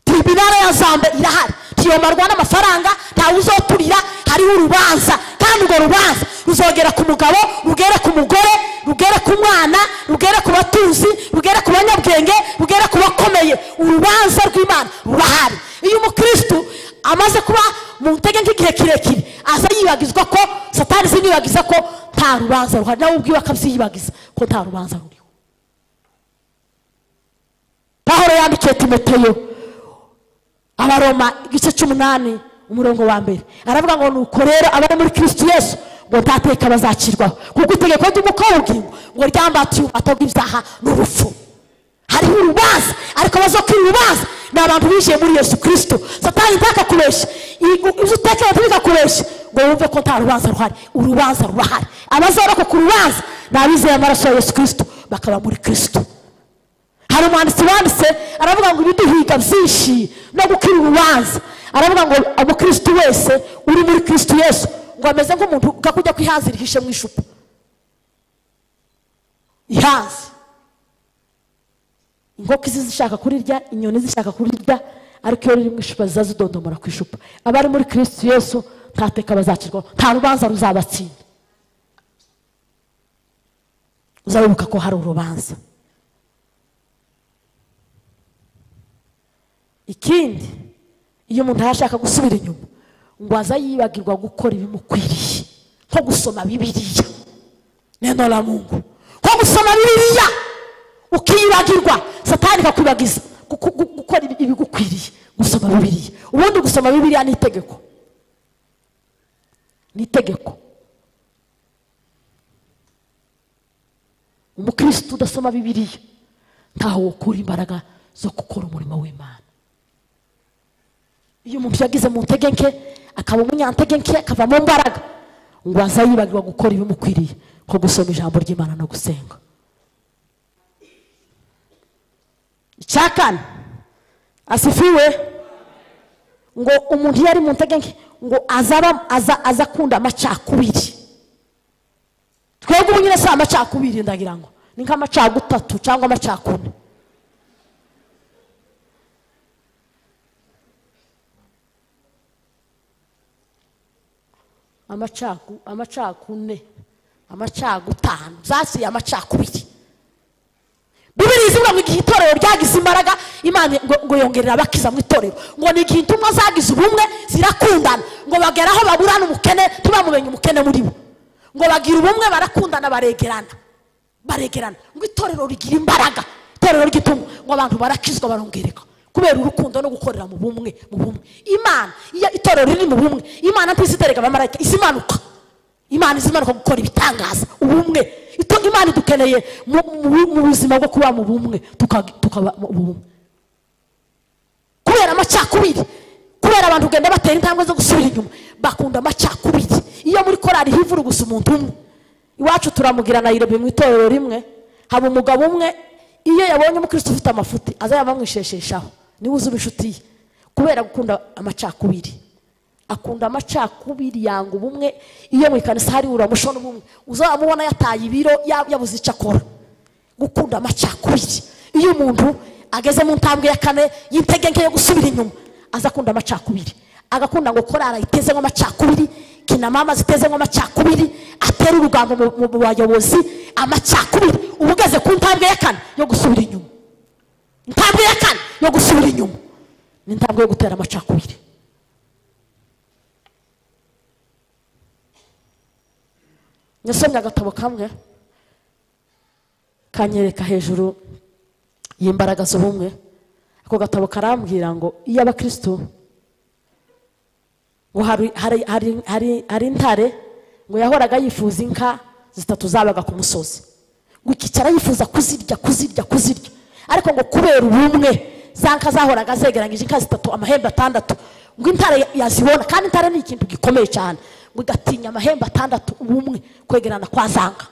tribunale ya nzambe irahari ntiyomarwa n'amafaranga ntawe uzoturira hariho urubanza kandi urwo rubanza ruzogera ku mugabo rugere ku mugore rugere ku mwana rugere ku batuzi rugere ku banyabwenge rugere ku bakomeye urubanza rw'imana rurahari iyo umukirisitu amaze kuba mu ntege nk'igihe kirekire aza yibagizwa ko satani zinibagiza ko nta rubanza ruhari nawe ubwiwe akabyiyibagiza ko nta rubanza ruriho pahoro yandikiye timoteyo abaroma igice cy'umunani umurongo wa mbere aravuga ngo nuko rero abari muri kirisitu yesu ngo ntateka bazacirwaho kuko itegeko ry'umukobwa ngo ryambatiye ububato bw'ibyaha n'urupfu hariho urubanza ariko abazo ko urubanza ni abantu binjiye muri yesu kirisitu satani ntakakubeshye ibyo utekereza ntibikakubeshye ngo wumve ko nta rubanza ruhari urubanza rurahari abazoroka ku rubanza ni abizeye amaraso ya yesu kirisitu bakaba muri kirisitu hari umwanditsi wanditse aravuga ngo ibiduhiga byinshi no gukira urubanza aravuga ngo umukirisitu wese uri muri kirisitu yesu ngo ameze nk'umuntu ugakujya kwihanzira ihishe mu icupa ihanze inkoko izi zishaka kurirya inyoni zishaka kurirya ariko iyo riri mu icupa ziza zidodomora ku icupa abari muri kirisitu yesu nta teka bazacirwaho nta rubanza ruzabatsinda uzabibuka ko hari urubanza ikindi iyo umuntu yashaka gusubira inyuma ngo aza yibagirwa gukora ibimukwiriye nko gusoma bibiliya neno la mungu nko gusoma bibiliya ukiyibagirwa satani ikakwibagiza guku- gu- gukora ibi- ibigukwiriye gusoma bibiliya ubundi gusoma bibiliya ni itegeko ni itegeko umukirisitu udasoma bibiliya ntaho wukura imbaraga zo gukora umurimo w'imana iyo umuntu yagize mu ntege nke akaba umunyantege nke akava mu mbaraga ngo azayibagirwa gukora ibimukwiriye nko gusoma ijambo ry'imana no gusenga icya kane asifiwe ngo umuntu iyo ari mu ntege nke ngo azaba aza aza akunda amacakubiri twebwe ubu nyine si amacakubiri ndagira ngo ni nk'amacagutatu cyangwa amacakune amacaku amacakune amacagutanu zasiye amacakubiri bibiri zivuga ngo igihe itorero ryagize imbaraga imana ngo- ngo yongerera abakiza mu itorero ngo ni igihe intumwa zagize ubumwe zirakundana ngo bagera aho baburana umukene ntibamumenye umukene muri bo ngo bagira ubumwe barakundana baregerana baregerana ngo itorero rigira imbaraga itorero ry'itungo ngo abantu barakizwa barongereka kubera urukundo no gukorera mu bumwe mu bumwe imana iyo itorero riri mu bumwe imana ntizitereka abamarayika izimanuka imana izimanuka gukora ibitangaza ubumwe Ito- imana idukeneye mu mu- mu buzima bwo kuba mu bumwe tuka- tukaba mu bumwe kubera amacakubiri kubera abantu ugenda batera intambwe zo gusubira inyuma bakunda amacakubiri iyo muri korari hivura gusa umuntu umwe iwacu turamugira na irobi mu itorero rimwe haba umugabo umwe iyo yabonye umukristo ufite amafuti aza yabamwishesheshaho niwe uzuba inshuti ye kubera gukunda amacakubiri akunda amacakubiri yanga ubumwe iyo mu ikanisa hari uramushona ubumwe uzamubona yataye ibiro ya- yabuze icyo akora gukunda amacakubiri iyo umuntu ageze mu ntambwe ya kane y'intege nke yo gusubira inyuma aza akunda amacakubiri agakunda ngo korara itezemo amacakubiri kinamama zitezemo amacakubiri atera urugambo mu- mu mu bayobozi amacakubiri uba ugeze ku ntambwe ya kane yo gusubira inyuma intambwe ya kane yo gusubira inyuma ni intambwe yo gutera amacakubiri nasomye agatabo kamwe kanyereka hejuru y'imbaraga z'ubumwe ako gatabo karambwira ngo iyo abakristo ngo hari, hari, hari, hari, hari intare ngo yahoraga yifuza inka zitatu zabaga ku musozi ngo ikicara yifuza kuzirya kuzirya kuzirya ariko ngo kubera ubumwe za nka zahoraga zegeranyije inka zitatu amahembe atandatu ngo intare ya- yazibona kandi intare ni ikintu gikomeye cyane ngo igatinya amahembe atandatu ubumwe kwegerana kwa za nka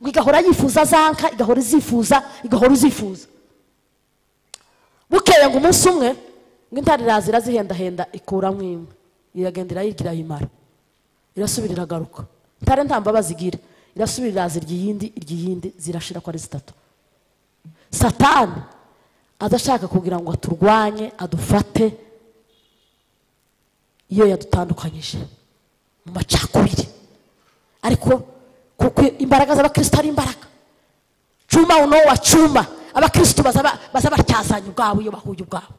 ngo igahora yifuza zanka igahora izifuza igahora izifuza bukeye ngo umunsi umwe ngo intare iraza irazihendahenda ikuramo imwe iragenda irayigira yimara irasubira iragaruka intare nta mbabazi igira irasubira iraza irya iyindi irya iyindi zirashira ko ari zitatu satani aza ashaka kugira ngo aturwanye adufate iyo yadutandukanyije mu macakubiri ariko kuko imbaraga z'abakristo ari imbaraga cuma uno wa cuma abakristo baza baza batyazanye ubwabo iyo bahuye ubwabo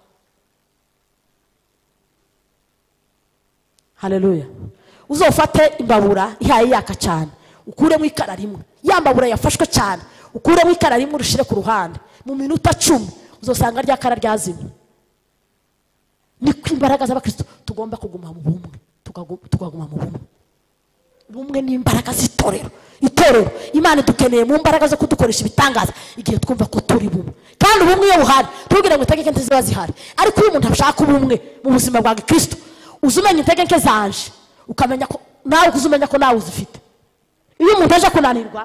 haleluya uzofate imbabura ihaye yaka cyane ukuremo ikara rimwe ya mbabura yafashwe cyane ukuremo ikara rimwe urushyire ku ruhande mu minota cumi uzosanga rya kara ryazimye niko imbaraga z'abakristo tugomba kuguma mu bumwe tukagu- tukaguma mu bumwe ubumwe ni imbaraga z'itorero itorero imana idukeneye mu mbaraga zo kudukoresha ibitangaza igihe twumva ko turi bumwe kandi ubumwe iyo buhari tubwire ngo intege nke ntiziba zihari ariko iyo umuntu ashaka ubumwe mu buzima bwa gikristo uza umenya intege nke zanje ukamenya ko nawe uza umenya ko nawe uzifite iyo umuntu aje kunanirwa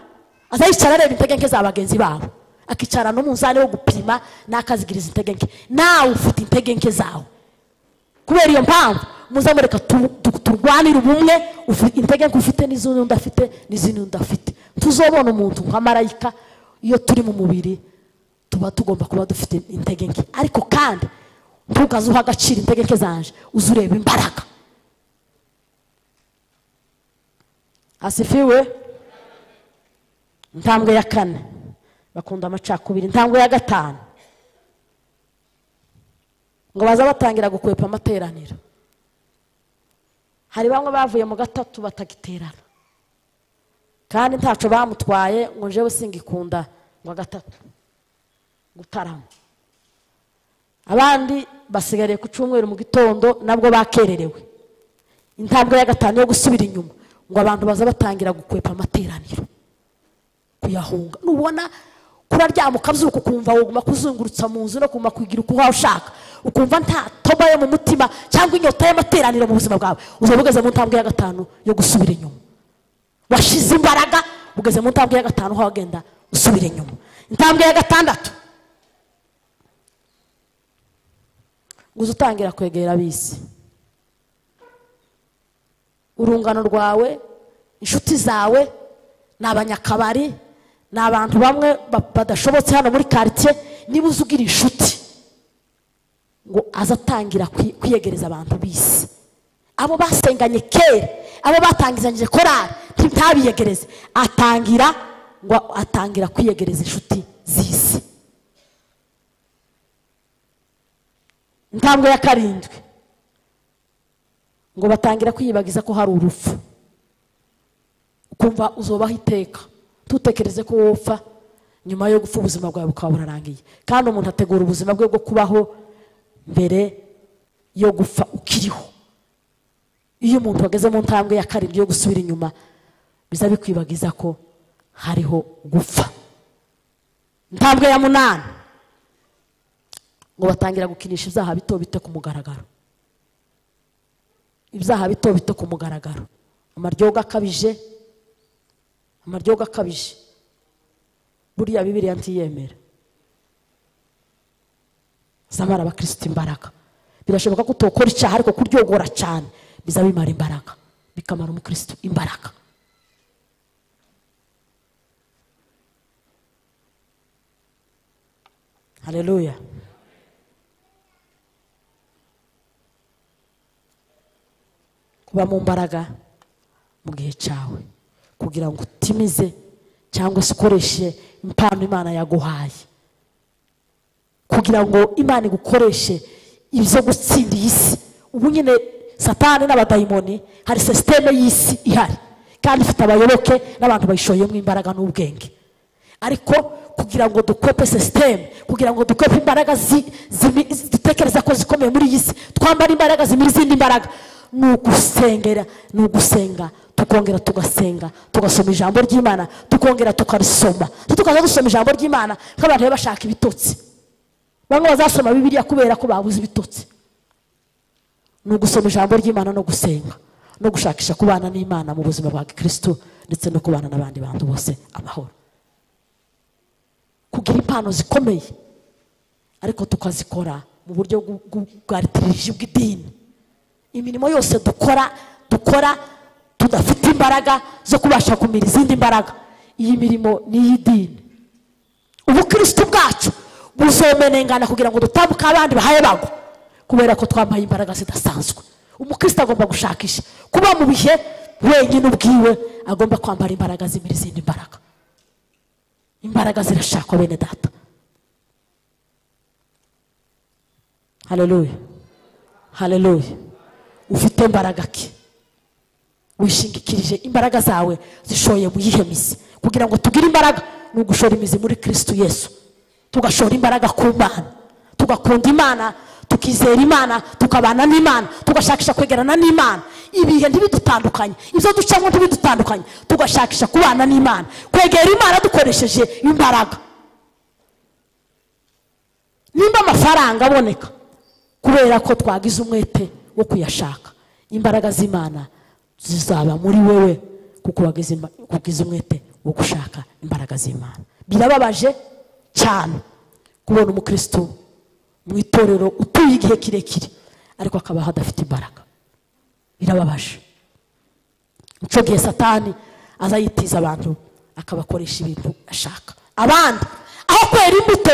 aza yicara areba intege nke za bagenzi babo akicara n'umunzani wo gupima n'akazigiriza intege nke nawe ufite intege nke zawe kubera iyo mpamvu muzamureka tu- tu- turwanire ubumwe ufi- intege nke ufite n'izindi undi afite n'izindi undi afite tuzobona umuntu nka marayika iyo turi mu mubiri tuba tugomba kuba dufite intege nke ariko kandi ntukaze uha agaciro intege nke zanje uze ureba imbaraga asifiwe intambwe ya kane bakunda amacakubiri intambwe ya gatanu ngo baza batangira gukwepa amateraniro hari bamwe bavuye mu gatatu batagiterana kandi ntaco bamutwaye ngo njyewe singikunda ngo gatatu gutarama abandi basigariye ku cyumweru mu gitondo nabwo bakererewe intambwe ya gatanu yo gusubira inyuma ngo abantu baza batangira gukwepa amateraniro kuyahunga nubona kuraryama ukabyuka ukumva woguma kuzungurutsa mu nzu no kuguma kugira uko waba ushaka ukumva nta toba yo mu mutima cyangwa inyota y'amateraniro mu buzima bwawe uzaba ugeze mu ntambwe ya gatanu yo gusubira inyuma washize imbaraga ugeze mu ntambwe ya gatanu aho wagenda usubira inyuma intambwe ya gatandatu ngo uze utangira kwegera abisi urungano rwawe inshuti zawe ni abanyakabari ni abantu bamwe ba- badashobotse hano muri karitsiye niba uzi ugira inshuti ngo aze atangira kwi- kwiyegereza abantu bisi abo basenganye kera abo batangizanyije korari ntabiyegereze atangira ngo atangira kwiyegereza inshuti z'isi intambwe ya karindwi ngo batangira kwiyibagiza ko hari urupfu ukumva uzobaho iteka ntutekereze ko wopfa nyuma yo gupfa ubuzima bwawe bukaba burarangiye kandi umuntu ategura ubuzima bwe bwo kubaho mbere yo gupfa ukiriho iyo umuntu ageze mu ntambwe ya karindwi yo gusubira inyuma biza bikwibagiza ko hariho gupfa intambwe ya munani ngo batangira gukinisha ibyaha bito bito ku mugaragaro ibyaha bito bito ku mugaragaro amaryoga akabije amaryoga akabije buriya bibiriya ntiyemera zamara abakristo imbaraga birashoboka ko utokora icyaha ariko kuryogora cyane biza bimara imbaraga bikamara umukristo imbaraga haleluya kuba mu mbaraga mu gihe cyawe kugira ngo utimize cyangwa se ukoreshe impano imana yaguhaye kugira ngo imana igukoreshe ibyo gutsinda iyi si ubu nyine satani n'abadayimoni hari sisiteme y'isi ihari kandi ifite abayoboke n'abantu bayishoyemo imbaraga n'ubwenge ariko kugira ngo dukwepe sisiteme kugira ngo dukwepe imbaraga zi- zimi- zi- dutekereza ko zikomeye muri iyi si twambara imbaraga zimira izindi mbaraga ni ugusengera ni ugusenga tukongera tugasenga tugasoma ijambo ry'imana tukongera tukarisoma tukaza dusoma ijambo ry'imana nk'abantu baba bashaka ibitotsi bamwe bazasoma bibiliya kubera ko babuze ibitotsi ni ugusoma ijambo ry'imana no gusenga no gushakisha kubana n'imana mu buzima bwa gikristo ndetse no kubana n'abandi bantu bose amahoro impano zikomeye ariko tukazikora mu buryo bw'u- bw'u- bwa litiriji bw'idini imirimo yose dukora dukora tudafite imbaraga zo kubasha kumira izindi mbaraga iyi mirimo ni iy'idini ubukristo bwacu buzomenengana kugira ngo dutambuke abandi bahaye bagwa kubera ko twambaye imbaraga zidasanzwe umukristo agomba gushakisha kuba mu bihe wenyine ubwiwe agomba kwambara imbaraga zimira izindi mbaraga imbaraga zirashakwa bene data haleluya haleluya ufite imbaraga ki wishingikirije imbaraga zawe zishoye mu yihe mizi kugira ngo tugire imbaraga ni ugushora imizi muri kristo yesu tugashora imbaraga ku mana tugakunda imana tukizera imana tukabana n'imana tugashakisha kwegerana n'imana ibihe ntibidutandukanye ibyo ducamo ntibidutandukanye tugashakisha kubana n'imana kwegera imana dukoresheje imbaraga nimba amafaranga aboneka kubera ko twagize umwete wo kuyashaka imbaraga z'imana zizaba muri wewe kuko wagize imba- wagize umwete wo gushaka imbaraga z'imana birababaje cyane kubona umukristo mu itorero utuye igihe kirekire ariko akabaho adafite imbaraga birababaje icyo gihe satani aza yitiza abantu akabakoresha ibintu ashaka abandi aho kwera imbuto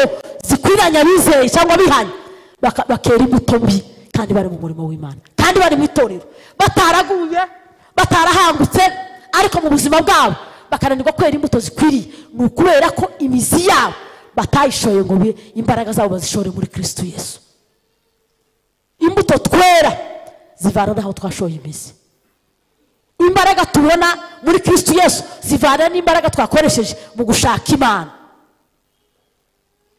zikwiranye abizeye cyangwa bihanye baka- bakera imbuto mbi kandi bari mu murimo w'imana kandi bari mu itorero bataraguye batarahangutse ariko mu buzima bwabo bakananirwa kwera imbuto zikwiriye ni ukubera ko imizi yabo batayishoye ngo bi- imbaraga zabo bazishore muri kristo yesu imbuto twera zivana n'aho twashoye imizi imbaraga tubona muri kristo yesu zivana n'imbaraga twakoresheje mu gushaka imana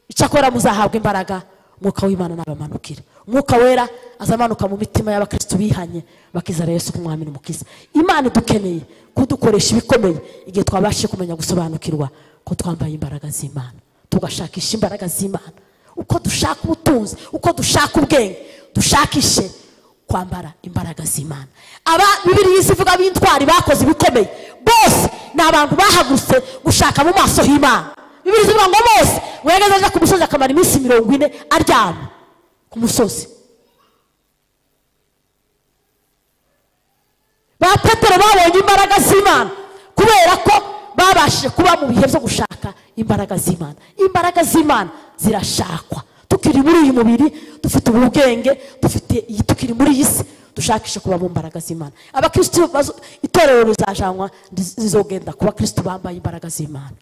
icyakora muzahabwa imbaraga umwuka w'imana nabamanukira umwuka wera azamanuka mu mitima y'abakristo bihanye bakizera yesu nk'umwami n'umukiza imana idukeneye kudukoresha ibikomeye igihe twabashije kumenya gusobanukirwa ko twambaye imbaraga z'imana tugashakisha imbaraga z'imana uko dushaka ubutunzi uko dushaka ubwenge dushakishe kwambara imbaraga z'imana aba bibiri zivuga b'intwari bakoze ibikomeye bose ni abantu bahagurutse gushaka mu maso h'imana bibiri zivuga ngo bose wegeze aja ku musozi akamara iminsi mirongo ine aryama ku musozi ba petero babonye imbaraga z'imana kubera ko babashije kuba mu bihe byo gushaka imbaraga z'imana imbaraga z'imana zirashakwa tukiri muri uyu mubiri dufite ubu bwenge dufite iyi tukiri muri iyi si dushakishe kuba mu mbaraga z'imana abakristo bazo- itorero rizajanwa riz- rizogenda ku bakristo bambaye imbaraga z'imana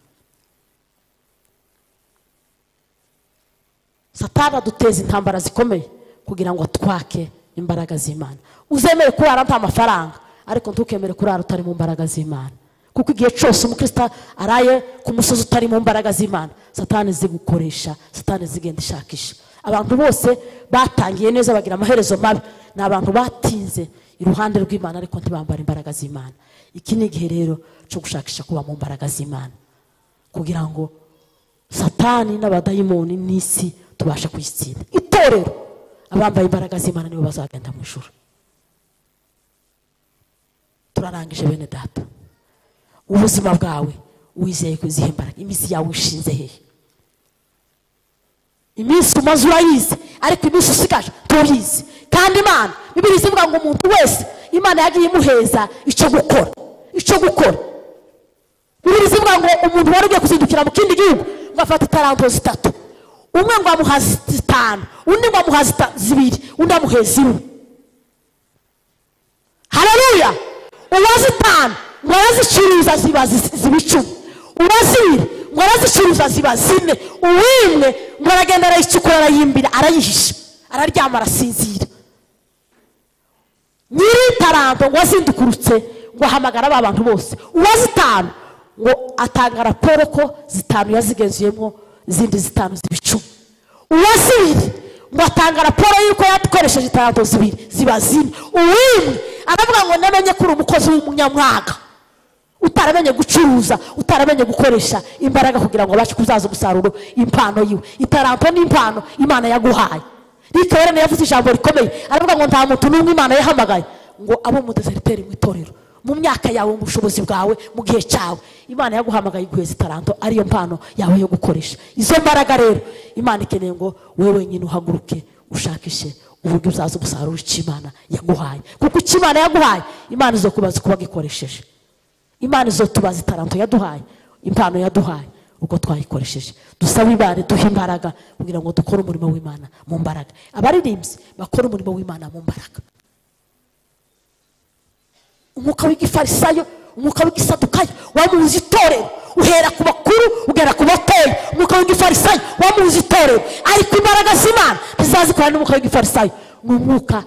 satani aduteza intambara zikomeye kugira ngo twake imbaraga z'imana uzemere kurara nta mafaranga ariko ntukemere kurara utari mu mbaraga z'imana kuko igihe cyose umukristo araye ku musozi utari mu mbaraga z'imana satani zigukoresha satani zigenda ishakisha abantu bose batangiye neza bagira amaherezo mabi ni abantu batinze iruhande rw'imana ariko ntibambara imbaraga z'imana iki ni igihe rero cyo gushakisha kuba mu mbaraga z'imana kugira ngo satani n'abadayimoni n'isi tubasha kuyitsinda itorero abambaye imbaraga z'imana nibo bazagenda mu ijuru turarangije bene data ubuzima bwawe wizeye ko izihe imbaraga iminsi yawe ishinze hehe iminsi umaze urayizi ariko iminsi usigaje tuyizi kandi imana bibiri zivuga ngo umuntu wese imana yagiye imuheza icyo gukora icyo gukora bibiri zivuga ngo umuntu wari ugiye kuzindukira mu kindi gihugu ngo afate itaranto zitatu umwe ngo amuha zi- zitanu undi ngo amuha zita- zibiri undi amuheza imwe haleluya uwazitanu ngo arazicuruza ziba zi- ziba icumi uwazibiri ngo arazicuruza ziba zine uwimwe ngo aragenda arayicukura arayimbira arayihisha araryama arasinzira nyiri taranto ngo azindukurutse ngo ahamagara ba bantu bose uwazitanu ngo atanga raporo ko zitanu yazigenzuyemo izindi zitanu ziba icumi uwazibiri ngo atanga raporo y'uko yakoresheje taranto zibiri ziba zine uwimwe aravuga ngo namenye ko uri umukozi w'umunyamwaka utaramenye gucuruza utaramenye gukoresha imbaraga kugira ngo abashe kuzaza umusaruro impano yiwe itaranto ni impano imana yaguhaye rikaberene yavuze ijambo rikomeye aravuga ngo nta muntu n'umwe imana yahamagaye ngo abe umudeseriteri mu itorero mu myaka yawe mu bushobozi bwawe mu gihe cyawe imana yaguhamagaye iguheza itaranto ariyo mpano yawe yo gukoresha izo mbaraga rero imana ikeneye ngo wowe wenyine uhaguruke ushakishe uburyo uzaza umusaruro icyo imana yaguhaye kuko icyo imana yaguhaye imana izo kubaza uko wagikoresheje imana izo tubaza itaranto yaduhaye impano yaduhaye uko twayikoresheje dusabe imana duhe imbaraga kugira ngo dukore umurimo w'imana mu mbaraga abaririmbyi bakore umurimo w'imana mu mbaraga umwuka w'igifarisayo umwuka w'igisadukayo wamuzi itorero uhera ku bakuru ugera ku batoya umwuka w'igifarisayo wamuzi itorero ariko imbaraga z'imana ntizazikora n'umwuka w'igifarisayo ni umwuka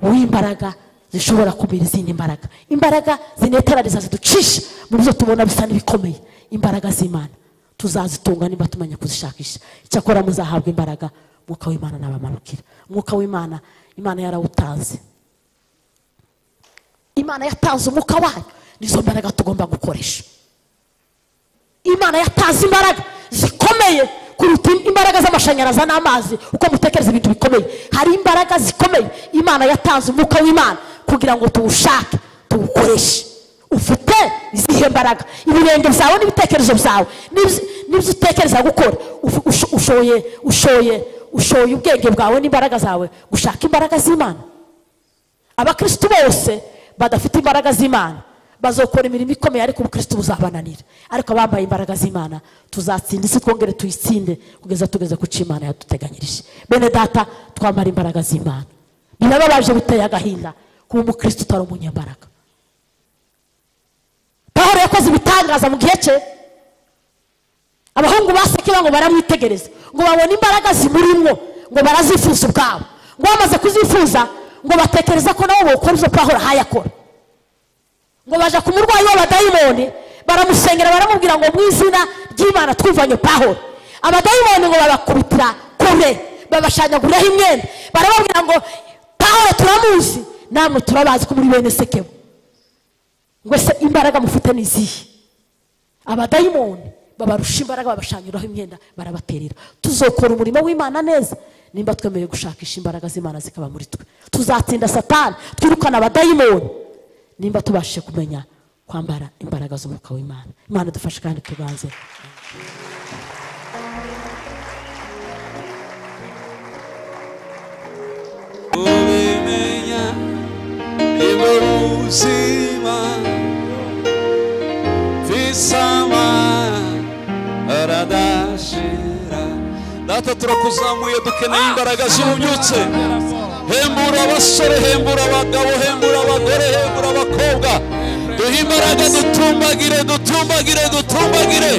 w'imbaraga zishobora kumira izindi mbaraga imbaraga zineteraniza ziducisha mu byo tubona bisa n'ibikomeye imbaraga z'imana tuzazitunga niba tumenya kuzishakisha icyakora muzahabwa imbaraga umwuka w'imana nabamanukira umwuka w'imana imana yarawutanze imana yatanze umwuka wayo nizo mbaraga tugomba gukoresha imana yatanze imbaraga zikomeye kuruta imbaraga z'amashanyarazi n'amazi uko mutekereza ibintu bikomeye hari imbaraga zikomeye imana yatanze umwuka w'imana kugira ngo tuwushake tuwukoreshe ufite izihe mbaraga ibirenge byawe n'ibitekerezo byawe n'ibyo- n'ibyo utekereza gukora ufu- usho- ushoye ushoye ushoye ubwenge bwawe n'imbaraga zawe gushaka imbaraga z'imana abakristu bose badafite imbaraga z'imana bazokora imirimo ikomeye ariko ubukristu buzabananira ariko abambaye imbaraga z'imana tuzatsinda isi twongere tuyitsinde kugeza tugeze ku cyo imana yaduteganyirije bene data twambara imbaraga z'imana birababaje biteye agahinda kuba umukristu utari umunyembaraga pawulo yakoze ibitangaza mu gihe cye abahungu ba sekeba ngo baramwitegereza ngo babone imbaraga zimurimwo ngo barazifuza ubwabo ngo bamaze kuzifuza ngo batekereza ko nabo bokora izo pahora hayakora ngo baja ku murwayi w'abadayimoni baramusengera baramubwira ngo mu izina ry'imana twivanye pahora abadayimoni ngo babakubitira kure babashanyaguriraho imyenda barababwira ngo pahora turamuzi namwe turabazi ko muri bene sekebo ngo ese imbaraga mufite ni izihe abadayimoni babarusha imbaraga babashanyuraho imyenda barabaterera tuzokora umurimo w'imana neza nimba twemeye gushakisha imbaraga z'imana zikaba muri twe tuzatsinda satani twirukana abadayimoni nimba tubashije kumenya kwambara imbaraga z'umwuka w'imana imana dufashe kandi tuganze ubimenya nibwo buzima bisamara adashira data turakuzamuye dukeneye imbaraga zibunyutse hembura abasore hembura abagabo hembura abagore hembura abakobwa duhe imbaraga dutumbagire dutumbagire dutumbagire